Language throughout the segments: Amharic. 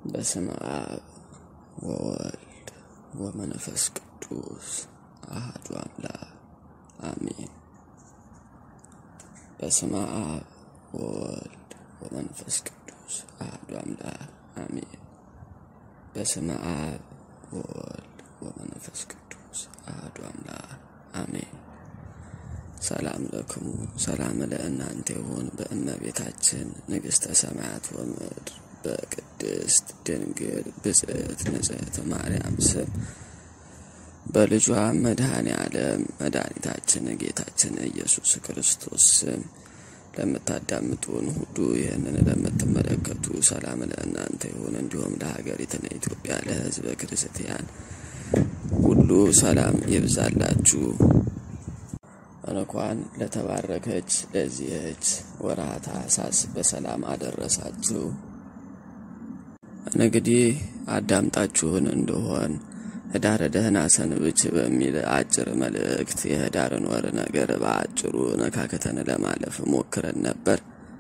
በስመ አብ ወወልድ ወመንፈስ ቅዱስ አሐዱ አምላክ አሜን። በስመ አብ ወወልድ ወመንፈስ ቅዱስ አሐዱ አምላክ አሜን። በስመ አብ ወወልድ ወመንፈስ ቅዱስ አሐዱ አምላክ አሜን። ሰላም ለክሙ ሰላም ለእናንተ ይሁን በእመቤታችን ንግሥተ ሰማያት ወምድር በቅድስት ድንግል ብጽዕት ንጽሕት ማርያም ስም በልጇ መድኃኔ ዓለም መድኃኒታችን ጌታችን ኢየሱስ ክርስቶስ ስም ለምታዳምጡን ሁሉ ይህንን ለምትመለከቱ ሰላም ለእናንተ ይሁን። እንዲሁም ለሀገሪቱን ኢትዮጵያ ለሕዝበ ክርስቲያን ሁሉ ሰላም ይብዛላችሁ። እንኳን ለተባረከች ለዚህች ወርኃ ታኅሳስ በሰላም አደረሳችሁ። እንግዲህ አዳምጣችሁን እንደሆን ህዳር ደህና ሰንብች በሚል አጭር መልእክት የህዳርን ወር ነገር በአጭሩ ነካከተን ለማለፍ ሞክረን ነበር።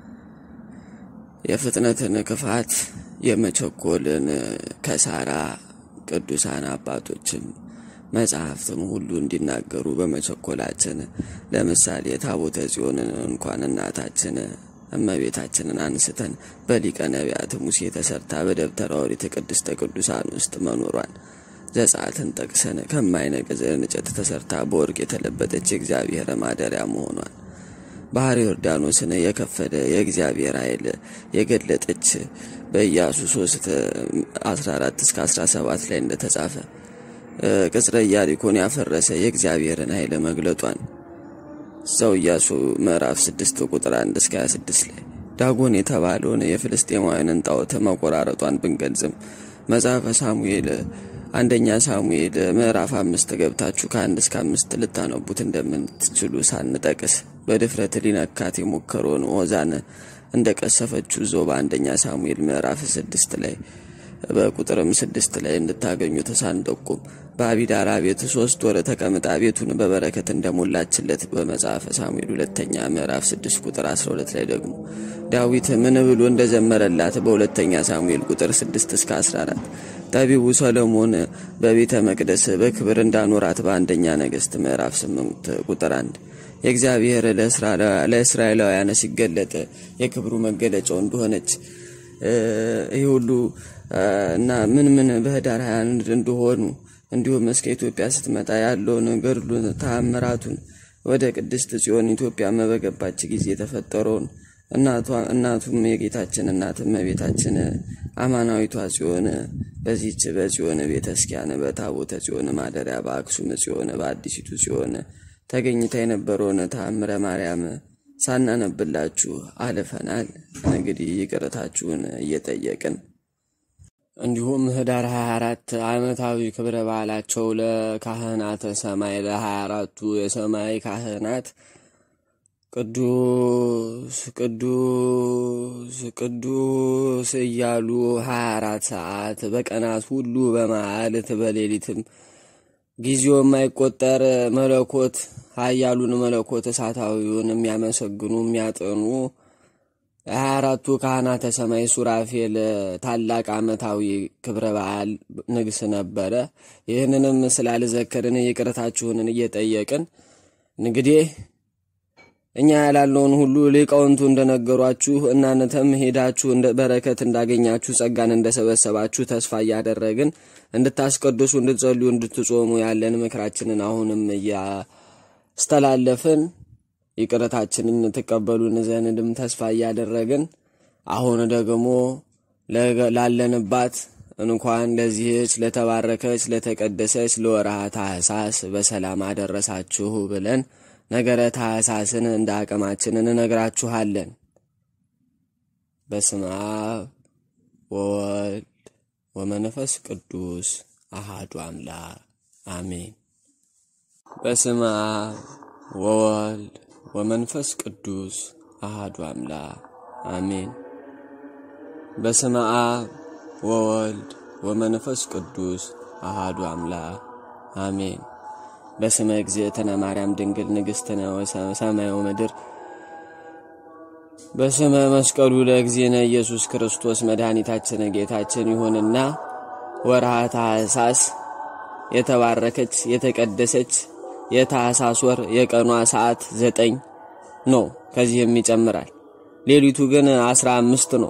የፍጥነትን ክፋት የመቸኮልን ከሳራ ቅዱሳን አባቶችም መጽሐፍትም ሁሉ እንዲናገሩ በመቸኮላችን ለምሳሌ ታቦተ ጽዮንን እንኳን እናታችን እመቤታችንን አንስተን በሊቀ ነቢያት ሙሴ ተሰርታ በደብተራ ኦሪት ቅድስተ ቅዱሳን ውስጥ መኖሯን ዘጸአትን ጠቅሰን ከማይነቅዝ እንጨት ተሰርታ በወርቅ የተለበጠች የእግዚአብሔር ማደሪያ መሆኗን ባህር ዮርዳኖስን የከፈለ የእግዚአብሔር ኃይል የገለጠች በኢያሱ 3 14 እስከ 17 ላይ እንደተጻፈ ቅጽረ ኢያሪኮን ያፈረሰ የእግዚአብሔርን ኃይል መግለጧን እዛው ኢያሱ ምዕራፍ 6 ቁጥር 1 እስከ 26 ላይ ዳጎን የተባለውን የፍልስጤማውያንን ጣዖት መቆራረጧን ብንገልጽም መጽሐፈ ሳሙኤል አንደኛ ሳሙኤል ምዕራፍ አምስት ገብታችሁ ከአንድ እስከ አምስት ልታነቡት እንደምትችሉ ሳንጠቅስ በድፍረት ሊነካት የሞከረውን ኦዛን እንደቀሰፈችው ዞ በአንደኛ ሳሙኤል ምዕራፍ ስድስት ላይ በቁጥርም ስድስት ላይ እንድታገኙ ተሳንጠቁም በአቢዳራ ቤት ሶስት ወር ተቀምጣ ቤቱን በበረከት እንደሞላችለት በመጽሐፈ ሳሙኤል ሁለተኛ ምዕራፍ ስድስት ቁጥር አስራ ሁለት ላይ ደግሞ ዳዊት ምን ብሎ እንደዘመረላት በሁለተኛ ሳሙኤል ቁጥር ስድስት እስከ አስራ አራት ጠቢቡ ሰሎሞን በቤተ መቅደስ በክብር እንዳኖራት በአንደኛ ነገሥት ምዕራፍ ስምንት ቁጥር አንድ የእግዚአብሔር ለእስራኤላውያን ሲገለጥ የክብሩ መገለጫው እንደሆነች ይህ ሁሉ እና ምን ምን በህዳር 21 እንደሆኑ እንዲሁም እስከ ኢትዮጵያ ስትመጣ ያለውን ገድሉን ተአምራቱን ወደ ቅድስት ጽዮን ኢትዮጵያ በገባች ጊዜ የተፈጠረውን እናቱም የጌታችን እናት እመቤታችን አማናዊቷ ጽዮን በዚች በጽዮን ቤተ ክርስቲያን በታቦተ ጽዮን ማደሪያ በአክሱም ጽዮን በአዲሲቱ ጽዮን ተገኝታ የነበረውን ተአምረ ማርያም ሳናነብላችሁ አልፈናል። እንግዲህ ይቅርታችሁን እየጠየቅን እንዲሁም ህዳር 24 ዓመታዊ ክብረ በዓላቸው ለካህናተ ሰማይ ለ24ቱ የሰማይ ካህናት ቅዱስ ቅዱስ ቅዱስ እያሉ 24 ሰዓት በቀናት ሁሉ በመዓልት በሌሊትም ጊዜው የማይቆጠር መለኮት ኃያሉን መለኮት እሳታዊውን የሚያመሰግኑ የሚያጠኑ የሀያ አራቱ ካህናተ ሰማይ ሱራፌል ታላቅ ዓመታዊ ክብረ በዓል ንግስ ነበረ። ይህንንም ስላልዘከርን ይቅርታችሁንን እየጠየቅን እንግዲህ እኛ ያላለውን ሁሉ ሊቃውንቱ እንደነገሯችሁ እናንተም ሄዳችሁ በረከት እንዳገኛችሁ ጸጋን እንደሰበሰባችሁ ተስፋ እያደረግን እንድታስቀድሱ፣ እንድትጸልዩ፣ እንድትጾሙ ያለን ምክራችንን አሁንም እያስተላለፍን ይቅርታችንን ትቀበሉን ዘንድም ተስፋ እያደረግን አሁን ደግሞ ላለንባት እንኳን ለዚህች ለተባረከች ለተቀደሰች ለወርኃ ታኅሳስ በሰላም አደረሳችሁ ብለን ነገረ ታኅሳስን እንደ አቅማችን እንነግራችኋለን። በስመ አብ ወወልድ ወመንፈስ ቅዱስ አሃዱ አምላክ አሜን። በስመ አብ ወወልድ ወመንፈስ ቅዱስ አሃዱ አምላክ አሜን። በስመ አብ ወወልድ ወመንፈስ ቅዱስ አሃዱ አምላክ አሜን። በስመ እግዝእትነ ማርያም ድንግል ንግሥትነ ሰማይ ወምድር በስመ መስቀሉ ለእግዚእነ ኢየሱስ ክርስቶስ መድኃኒታችን ጌታችን ይሁንና ወርሃ ታኅሳስ የተባረከች የተቀደሰች የታኅሳስ ወር የቀኗ ሰዓት ዘጠኝ ነው። ከዚህም ይጨምራል። ሌሊቱ ግን አስራ አምስት ነው።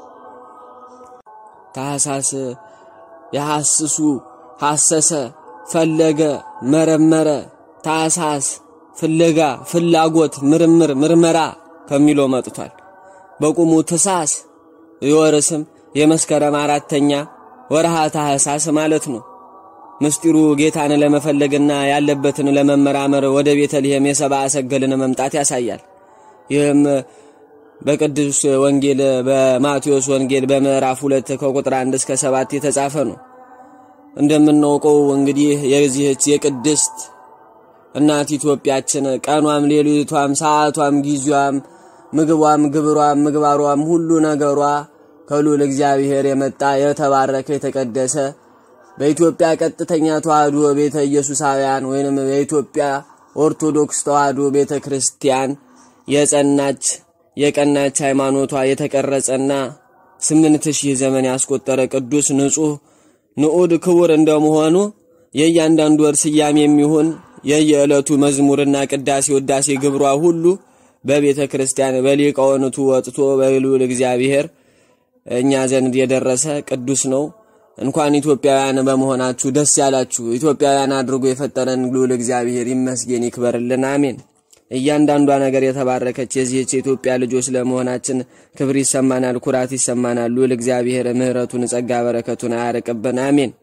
ታኅሳስ የሐስሱ ሐሰሰ ፈለገ መረመረ ታኅሳስ ፍለጋ ፍላጎት ምርምር ምርመራ ከሚለው መጥቷል። በቁሙ ትሳስ የወር ስም የመስከረም አራተኛ ወርሃ ታኅሳስ ማለት ነው። ምስጢሩ ጌታን ለመፈለግና ያለበትን ለመመራመር ወደ ቤተልሔም የሰብአ ሰገልን መምጣት ያሳያል። ይህም በቅዱስ ወንጌል በማቴዎስ ወንጌል በምዕራፍ ሁለት ከቁጥር አንድ እስከ ሰባት የተጻፈ ነው። እንደምናውቀው እንግዲህ የዚህች የቅድስት እናት ኢትዮጵያችን ቀኗም ሌሊቷም ሰዓቷም ጊዜዋም ምግቧም ግብሯም ምግባሯም ሁሉ ነገሯ ከልዑል እግዚአብሔር የመጣ የተባረከ የተቀደሰ በኢትዮጵያ ቀጥተኛ ተዋህዶ ቤተ ኢየሱሳውያን ወይንም የኢትዮጵያ ኦርቶዶክስ ተዋህዶ ቤተ ክርስቲያን የጸናች የቀናች ሃይማኖቷ የተቀረጸና ስምንት ሺህ ዘመን ያስቆጠረ ቅዱስ ንጹሕ ንዑድ ክቡር እንደመሆኑ የእያንዳንዱ ወር ስያሜ የሚሆን የየዕለቱ መዝሙርና ቅዳሴ ውዳሴ ግብሯ ሁሉ በቤተ ክርስቲያን በሊቃውንቱ ወጥቶ በልዑል እግዚአብሔር እኛ ዘንድ የደረሰ ቅዱስ ነው። እንኳን ኢትዮጵያውያን በመሆናችሁ ደስ ያላችሁ። ኢትዮጵያውያን አድርጎ የፈጠረን ልዑል እግዚአብሔር ይመስገን ይክበርልን፣ አሜን። እያንዳንዷ ነገር የተባረከች የዚህች የኢትዮጵያ ልጆች ለመሆናችን ክብር ይሰማናል፣ ኩራት ይሰማናል። ልዑል እግዚአብሔር ምሕረቱን ጸጋ በረከቱን አያርቅብን፣ አሜን።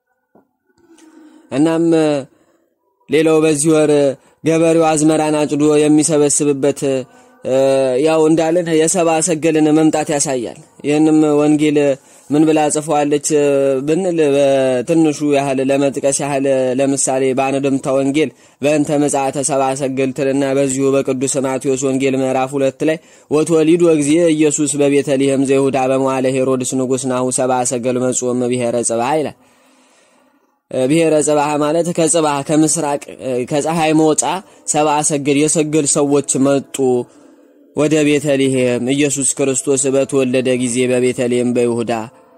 እናም ሌላው በዚህ ወር ገበሬው አዝመራን አጭዶ የሚሰበስብበት ያው እንዳለን የሰብአ ሰገልን መምጣት ያሳያል። ይህንም ወንጌል ምን ብላ ጽፈዋለች ብንል በትንሹ ያህል ለመጥቀስ ያህል ለምሳሌ በአንድምታ ወንጌል በእንተ ምጽአተ ሰብአ ሰገል ትልና በዚሁ በቅዱስ ማቴዎስ ወንጌል ምዕራፍ ሁለት ላይ ወትወሊዱ እግዚእ ኢየሱስ በቤተልሔም ዘይሁዳ በመዋለ ሄሮድስ ንጉሥ ናሁ ሰብአ ሰገል መጽኦም ብሔረ ጽባህ ይላል። ብሔረ ጽባህ ማለት ከጽባህ ከምስራቅ ከፀሐይ መውጫ ሰብአ ሰገል የሰገል ሰዎች መጡ ወደ ቤተልሔም ኢየሱስ ክርስቶስ በተወለደ ጊዜ በቤተልሔም በይሁዳ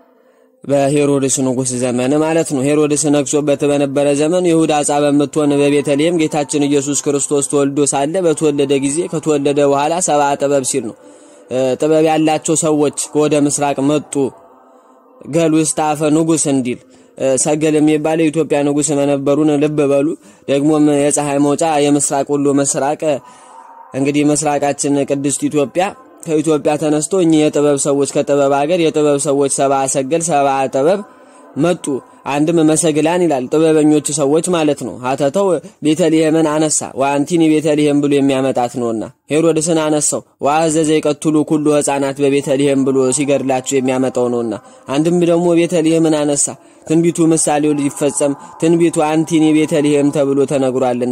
በሄሮድስ ንጉሥ ዘመን ማለት ነው። ሄሮድስ ነግሶበት በነበረ ዘመን ይሁዳ ዕፃ በምትሆን በቤተልሔም ጌታችን ኢየሱስ ክርስቶስ ተወልዶ ሳለ በተወለደ ጊዜ ከተወለደ በኋላ ሰብአ ጥበብ ሲል ነው። ጥበብ ያላቸው ሰዎች ወደ ምስራቅ መጡ ገሉ ስታፈ ንጉሥ እንዲል ሰገል የሚባል የኢትዮጵያ ንጉሥ መነበሩን ልብ በሉ። ደግሞም የፀሐይ መውጫ የምስራቅ ሁሉ ምስራቅ እንግዲህ ምስራቃችን ቅድስት ኢትዮጵያ ከኢትዮጵያ ተነስቶ እኚህ የጥበብ ሰዎች ከጥበብ ሀገር የጥበብ ሰዎች ሰብአ ሰገል ሰብአ ጥበብ መጡ። አንድም መሰግላን ይላል ጥበበኞች ሰዎች ማለት ነው። ሀተተው ቤተልሔምን አነሳ ወአንቲኒ ቤተልሔም ብሎ የሚያመጣት ነውና ሄሮድስን አነሳው ወአዘዘ ይቀትሉ ኩሉ ሕፃናት በቤተልሔም ብሎ ሲገድላቸው የሚያመጣው ነውና አንድም ደግሞ ቤተልሔምን አነሳ ትንቢቱ ምሳሌው ሊፈጸም ትንቢቱ አንቲኒ ቤተልሔም ተብሎ ተነግሯልና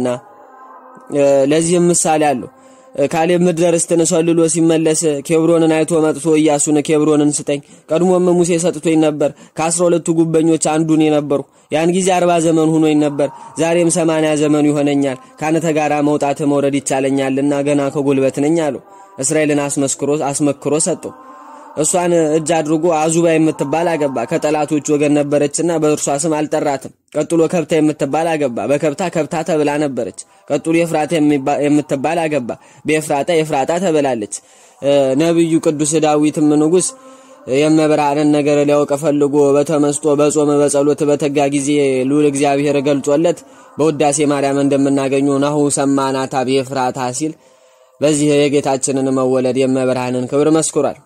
ለዚህም ምሳሌ አለው። ካሌብ ምድረ ርስትን ሰልሎ ሲመለስ ኬብሮንን አይቶ መጥቶ ኢያሱን ኬብሮንን ስጠኝ፣ ቀድሞም ሙሴ ሰጥቶኝ ነበር፣ ከአስራ ሁለቱ ጉበኞች አንዱን የነበርሁ ያን ጊዜ አርባ ዘመን ሁኖኝ ነበር፣ ዛሬም ሰማንያ ዘመኑ ይሆነኛል፣ ካንተ ጋር መውጣት መውረድ ይቻለኛልና ገና ከጉልበት ነኝ አለው። እስራኤልን አስመስክሮ አስመክሮ ሰጠው። እሷን እጅ አድርጎ አዙባ የምትባል አገባ። ከጠላቶች ወገን ነበረችና በእርሷ ስም አልጠራትም። ቀጥሎ ከብታ የምትባል አገባ። በከብታ ከብታ ተብላ ነበረች። ቀጥሎ ኤፍራታ የምትባል አገባ። በኤፍራታ ኤፍራታ ተብላለች። ነቢዩ ቅዱስ ዳዊትም ንጉሥ የመብርሃንን ነገር ሊያውቅ ፈልጎ በተመስጦ በጾም በጸሎት በተጋ ጊዜ ልዑል እግዚአብሔር ገልጾለት በውዳሴ ማርያም እንደምናገኘው ናሁ ሰማናታ በኤፍራታ ሲል በዚህ የጌታችንን መወለድ የመብርሃንን ክብር መስክሯል።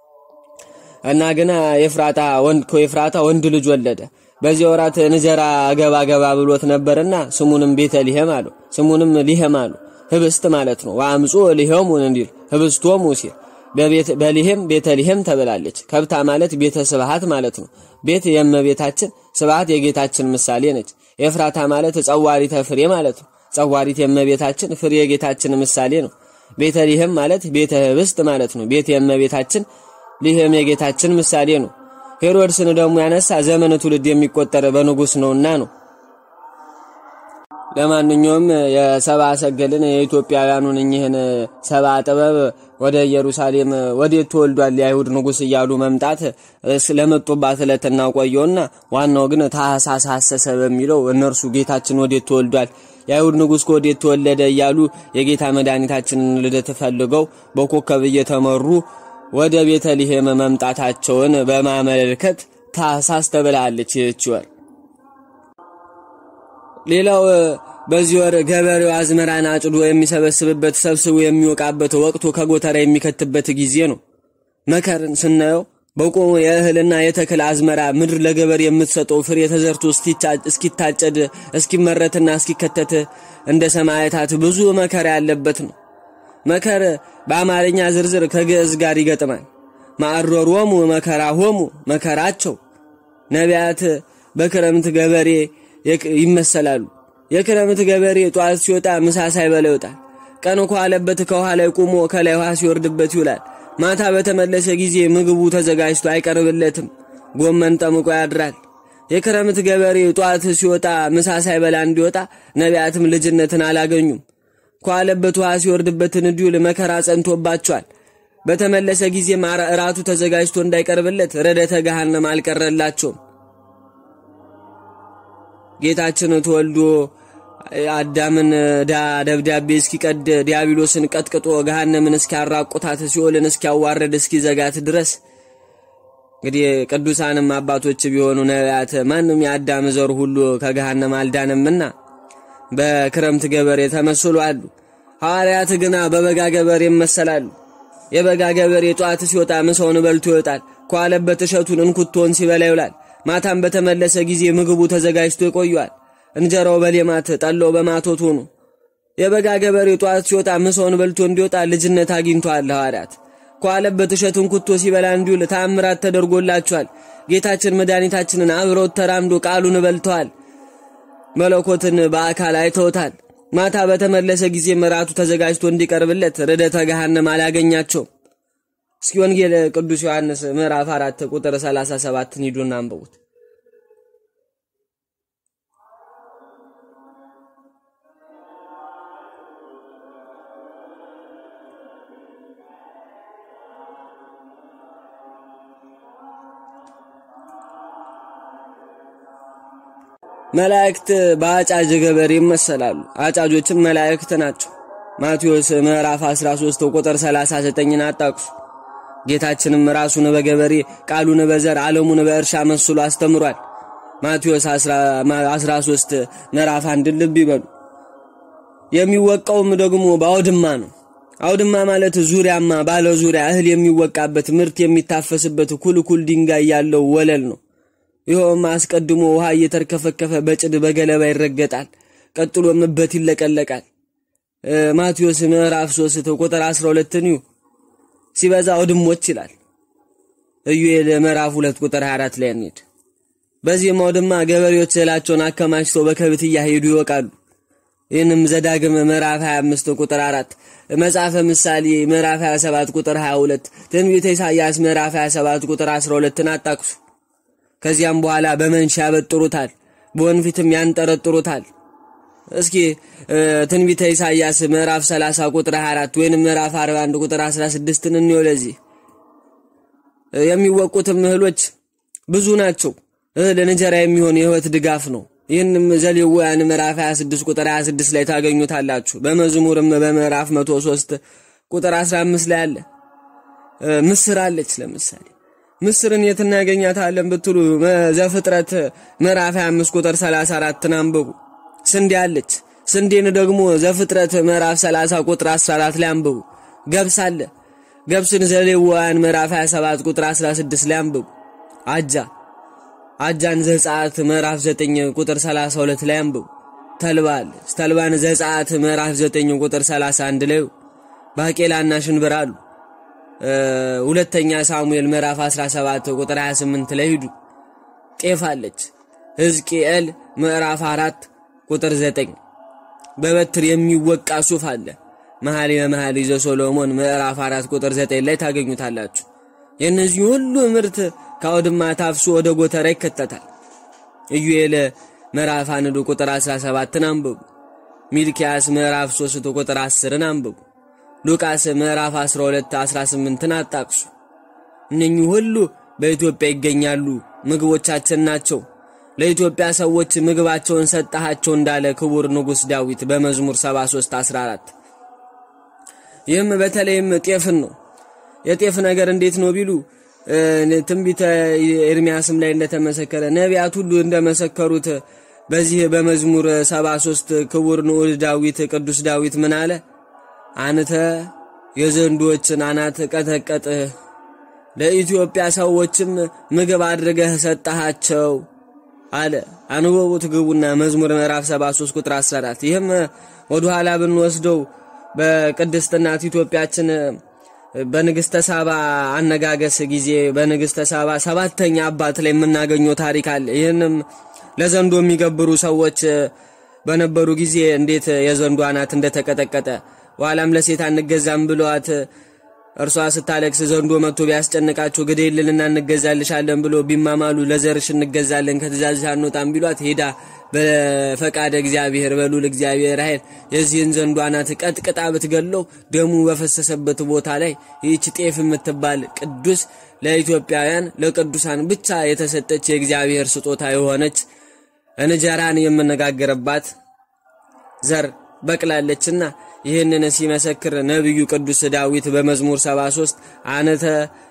እና ግና ኤፍራታ ወንድ ከኤፍራታ ወንድ ልጅ ወለደ። በዚህ ወራት እንጀራ ገባ ገባ ብሎት ነበርና ስሙንም ቤተልሔም አሉ። ስሙንም ሊሄም አሉ። ህብስት ማለት ነው። ወአምጾ ሊሄሙን እንዲል ህብስቶሙ ሲል በሊሄም ቤተልሔም ተብላለች። ከብታ ማለት ቤተ ስብሃት ማለት ነው። ቤት የእመቤታችን ስብሃት የጌታችን ምሳሌ ነች። ኤፍራታ ማለት ጸዋሪተ ፍሬ ማለት ነው። ጸዋሪት የእመቤታችን ፍሬ የጌታችን ምሳሌ ነው። ቤተልሔም ማለት ቤተ ህብስት ማለት ነው። ቤት የእመቤታችን ሊህም የጌታችን ምሳሌ ነው። ሄሮድስን ደግሞ ያነሳ ዘመን ትውልድ የሚቆጠር በንጉሥ ነውና ነው። ለማንኛውም የሰባ ሰገልን የኢትዮጵያውያኑን እኚህን ሰባ ጥበብ ወደ ኢየሩሳሌም ወዴት ተወልዷል የአይሁድ ንጉሥ እያሉ መምጣት ለመጡባት ዕለት እናቆየውና ዋናው ግን ታኅሳስ ሐሰሰ በሚለው እነርሱ ጌታችን ወዴት ተወልዷል የአይሁድ ንጉሥ ከወዴት ተወለደ እያሉ የጌታ መድኃኒታችንን ልደት ፈልገው በኮከብ እየተመሩ ወደ ቤተልሔም መምጣታቸውን በማመልከት ታኅሳስ ተብላለች ይህች ወር። ሌላው በዚህ ወር ገበሬው አዝመራን አጭዶ የሚሰበስብበት ሰብስቦ የሚወቃበት ወቅቱ ከጎተራ የሚከትበት ጊዜ ነው። መከርን ስናየው በቆሙ የእህልና የተክል አዝመራ ምድር ለገበሬ የምትሰጠው ፍሬ ተዘርቶ እስኪታጨድ እስኪመረትና እስኪከተት እንደ ሰማዕታት ብዙ መከር ያለበት ነው። መከር በአማርኛ ዝርዝር ከግዕዝ ጋር ይገጥማል። ማዕረሮሙ መከራ ሆሙ መከራቸው። ነቢያት በክረምት ገበሬ ይመሰላሉ። የክረምት ገበሬ ጧት ሲወጣ ምሳ ሳይበላ ይወጣል። ቀን ከዋለበት ከውሃ ላይ ቆሞ ከላይ ውሃ ሲወርድበት ይውላል። ማታ በተመለሰ ጊዜ ምግቡ ተዘጋጅቶ አይቀርብለትም። ጎመን ጠምቆ ያድራል። የክረምት ገበሬ ጧት ሲወጣ ምሳ ሳይበላ እንዲወጣ ነቢያትም ልጅነትን አላገኙም። ከዋለበት ውሃ ሲወርድበትን እንዲውል መከራ ጸንቶባቸዋል። በተመለሰ ጊዜ እራቱ ተዘጋጅቶ እንዳይቀርብለት ረደተ ገሃነም አልቀረላቸውም። ጌታችን ተወልዶ አዳምን ዳ ደብዳቤ እስኪቀድ ዲያብሎስን ቀጥቅጦ ገሃነምን እስኪያራቁታት ሲኦልን እስኪያዋረድ እስኪዘጋት ድረስ እንግዲህ ቅዱሳንም አባቶች ቢሆኑ ነቢያት ማንም የአዳም ዘር ሁሉ ከገሃነም አልዳንምና በክረምት ገበሬ ተመስሎ አሉ። ሐዋርያት ግና በበጋ ገበሬ ይመሰላሉ። የበጋ ገበሬ ጠዋት ሲወጣ ምሳውን በልቶ ይወጣል። ከዋለበት እሸቱን እንኩቶን ሲበላ ይውላል። ማታም በተመለሰ ጊዜ ምግቡ ተዘጋጅቶ ይቆያል። እንጀራው በሌማት ጠላው በማቶት ሆኖ የበጋ ገበሬ ጠዋት ሲወጣ ምሳውን በልቶ እንዲወጣ ልጅነት አግኝቷል። ሐዋርያት ከዋለበት እሸት እንኩቶ ሲበላ እንዲውል ተአምራት ተደርጎላቸዋል። ጌታችን መድኃኒታችንን አብረውት ተራምዶ ቃሉን በልተዋል። መለኮትን በአካል አይተውታል። ማታ በተመለሰ ጊዜ መራቱ ተዘጋጅቶ እንዲቀርብለት ርደተ ገሃነም አላገኛቸውም። እስኪ ወንጌል ቅዱስ ዮሐንስ ምዕራፍ አራት ቁጥር 37ን ሂዱና አንብቡት። መላእክት በአጫጅ ገበሬ ይመሰላሉ። አጫጆችም መላእክት ናቸው። ማቴዎስ ምዕራፍ 13 ቁጥር 39ን አጣቅሱ። ጌታችንም ራሱን በገበሬ ቃሉን በዘር ዓለሙን በእርሻ መስሎ አስተምሯል። ማቴዎስ 13 ምዕራፍ አንድን ልብ ይበሉ። የሚወቃውም ደግሞ በአውድማ ነው። አውድማ ማለት ዙሪያማ ባለ ዙሪያ እህል የሚወቃበት ምርት የሚታፈስበት ኩልኩል ድንጋይ ያለው ወለል ነው። ይኸውም አስቀድሞ ውሃ እየተርከፈከፈ በጭድ በገለባ ይረገጣል። ቀጥሎ ምበት ይለቀለቃል። ማቴዎስ ምዕራፍ 3 ቁጥር 12 ኒው ሲበዛ አውድሞች ይላል። ኢዩኤል ምዕራፍ 2 ቁጥር 24 ላይ እንሂድ። በዚህም አውድማ ገበሬዎች እህላቸውን አከማችተው በከብት እያሄዱ ይወቃሉ። ይህንም ዘዳግም ምዕራፍ 25 ቁጥር 4፣ መጽሐፈ ምሳሌ ምዕራፍ 27 ቁጥር 22፣ ትንቢተ ኢሳይያስ ምዕራፍ 27 ቁጥር 12ን አጣቅሱ። ከዚያም በኋላ በመንሻ ያበጥሩታል፣ በወንፊትም ያንጠረጥሩታል። እስኪ ትንቢተ ኢሳይያስ ምዕራፍ 30 ቁጥር 24 ወይንም ምዕራፍ 41 ቁጥር 16ን እንየው። ለዚህ የሚወቁትም እህሎች ብዙ ናቸው። እህል እንጀራ የሚሆን የሕይወት ድጋፍ ነው። ይህንም ዘሌዋውያን ምዕራፍ 26 ቁጥር 26 ላይ ታገኙታላችሁ። በመዝሙርም በምዕራፍ 103 ቁጥር 15 ላይ አለ። ምስር አለች ለምሳሌ ምስርን የት እናገኛታለን ብትሉ ዘፍጥረት ምዕራፍ 25 ቁጥር 34ን አንብቡ። ስንዴ አለች። ስንዴን ደግሞ ዘፍጥረት ምዕራፍ 30 ቁጥር 14 ላይ አንብቡ። ገብስ አለ። ገብስን ዘሌዋውያን ምዕራፍ 27 ቁጥር 16 ላይ አንብቡ። አጃ አጃን ዘጸአት ምዕራፍ 9 ቁጥር 32 ላይ አንብቡ። ተልባ አለች። ተልባን ዘጸአት ምዕራፍ 9 ቁጥር 31 ላይ ባቄላና ሽንብር አሉ። ሁለተኛ ሳሙኤል ምዕራፍ 17 ቁጥር 28 ላይ ሂዱ። ጤፍ አለች። ሕዝቅኤል ምዕራፍ 4 ቁጥር 9 በበትር የሚወቃ ሱፍ አለ። መኃልየ መኃልይ ዘሰሎሞን ምዕራፍ 4 ቁጥር 9 ላይ ታገኙታላችሁ። የእነዚህ ሁሉ ምርት ከአውድማ ታፍሶ ወደ ጎተራ ይከተታል። ኢዩኤል ምዕራፍ 1 ቁጥር 17ን አንብቡ። ሚልኪያስ ምዕራፍ 3 ቁጥር 10ን አንብቡ። ሉቃስ ምዕራፍ 12 18ን አጣቅሱ። እነኚህ ሁሉ በኢትዮጵያ ይገኛሉ፣ ምግቦቻችን ናቸው። ለኢትዮጵያ ሰዎች ምግባቸውን ሰጠሃቸው እንዳለ ክቡር ንጉሥ ዳዊት በመዝሙር 73 14 ይህም በተለይም ጤፍን ነው። የጤፍ ነገር እንዴት ነው ቢሉ ትንቢተ ኤርሚያስም ላይ እንደተመሰከረ ነቢያት ሁሉ እንደመሰከሩት በዚህ በመዝሙር 73 ክቡር ንዑድ ዳዊት ቅዱስ ዳዊት ምን አለ? አንተ የዘንዶችን አናት ቀጠቀጥህ፣ ለኢትዮጵያ ሰዎችም ምግብ አድርገህ ሰጠሃቸው አለ። አንበቡት ግቡና መዝሙር ምዕራፍ 73 ቁጥር 14 ይህም ወደ ኋላ ብንወስደው በቅድስት እናት ኢትዮጵያችን በንግሥተ ሳባ አነጋገስ ጊዜ በንግሥተ ሳባ ሰባተኛ አባት ላይ የምናገኘው ታሪክ አለ። ይህንም ለዘንዶ የሚገብሩ ሰዎች በነበሩ ጊዜ እንዴት የዘንዶ አናት እንደተቀጠቀጠ ኋላም ለሴት አንገዛም ብለዋት እርሷ ስታለቅስ ዘንዶ መጥቶ ቢያስጨንቃቸው ግደይልንና እንገዛልሻለን ብሎ ቢማማሉ ለዘርሽ እንገዛለን ከትእዛዝሽ አንወጣም ቢሏት ሄዳ በፈቃደ እግዚአብሔር በሉል እግዚአብሔር ኃይል የዚህን ዘንዶ አናት ቀጥቅጣ ብትገለው ደሙ በፈሰሰበት ቦታ ላይ ይህች ጤፍ የምትባል ቅዱስ ለኢትዮጵያውያን ለቅዱሳን ብቻ የተሰጠች የእግዚአብሔር ስጦታ የሆነች እንጀራን የምነጋገርባት ዘር በቅላለችና ይህንን ሲመሰክር ነቢዩ ቅዱስ ዳዊት በመዝሙር 73 አንተ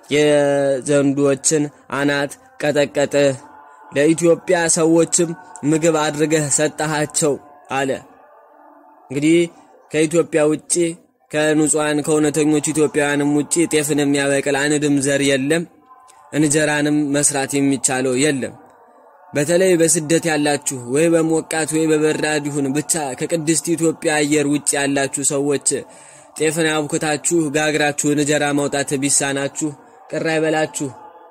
የዘንዶችን አናት ቀጠቀጥህ ለኢትዮጵያ ሰዎችም ምግብ አድርገህ ሰጠሃቸው አለ። እንግዲህ ከኢትዮጵያ ውጭ ከንጹሐን ከእውነተኞች ኢትዮጵያውያንም ውጭ ጤፍን የሚያበቅል አንድም ዘር የለም። እንጀራንም መስራት የሚቻለው የለም። በተለይ በስደት ያላችሁ ወይ በሞቃት ወይ በበራድ ይሁን ብቻ ከቅድስት ኢትዮጵያ አየር ውጭ ያላችሁ ሰዎች ጤፍን አብኩታችሁ ጋግራችሁ እንጀራ ማውጣት ቢሳናችሁ ቅር አይበላችሁ።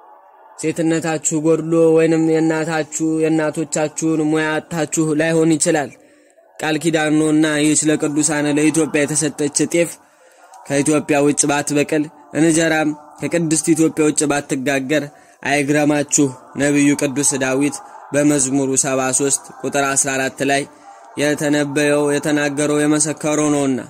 ሴትነታችሁ ጎድሎ ወይንም የእናታችሁ የእናቶቻችሁን ሙያ አጥታችሁ ላይሆን ይችላል። ቃል ኪዳን ነውና ይህች ለቅዱሳን ለኢትዮጵያ የተሰጠች ጤፍ ከኢትዮጵያ ውጭ ባትበቅል እንጀራም ከቅድስት ኢትዮጵያ ውጭ ባትጋገር አይግረማችሁ። ነቢዩ ቅዱስ ዳዊት በመዝሙሩ 73 ቁጥር 14 ላይ የተነበየው የተናገረው የመሰከረው ነውና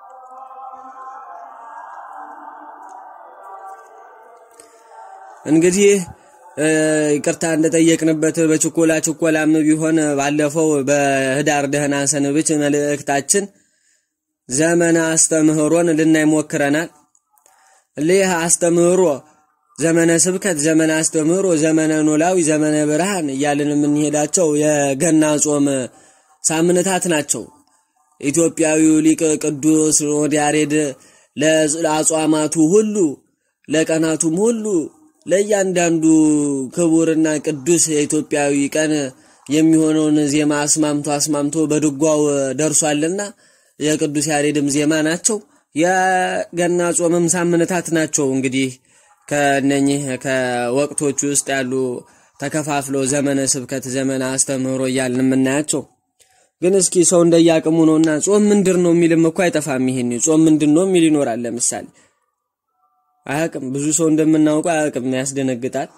እንግዲህ ይቅርታ እንደጠየቅንበት በችኮላ ችኮላም ቢሆን ባለፈው በህዳር ደህና ሰንብች መልእክታችን ዘመነ አስተምህሮን ልናይ ሞክረናል። ይህ አስተምህሮ ዘመነ ስብከት፣ ዘመነ አስተምህሮ፣ ዘመነ ኖላዊ፣ ዘመነ ብርሃን እያልን የምንሄዳቸው የገና ጾም ሳምንታት ናቸው። ኢትዮጵያዊው ሊቅ ቅዱስ ያሬድ ለአጽዋማቱ ሁሉ ለቀናቱም ሁሉ ለእያንዳንዱ ክቡርና ቅዱስ የኢትዮጵያዊ ቀን የሚሆነውን ዜማ አስማምቶ አስማምቶ በድጓው ደርሷልና የቅዱስ ያሬድም ዜማ ናቸው። የገና ጾምም ሳምንታት ናቸው። እንግዲህ ከነኚህ ከወቅቶች ውስጥ ያሉ ተከፋፍለው ዘመነ ስብከት፣ ዘመነ አስተምህሮ እያልን የምናያቸው ግን እስኪ ሰው እንደያቅሙ ነውና ጾም ምንድር ነው የሚልም እኮ አይጠፋም። ይሄን ጾም ምንድን ነው የሚል ይኖራል። ለምሳሌ አያቅም፣ ብዙ ሰው እንደምናውቀው አያቅም፣ ያስደነግጣል።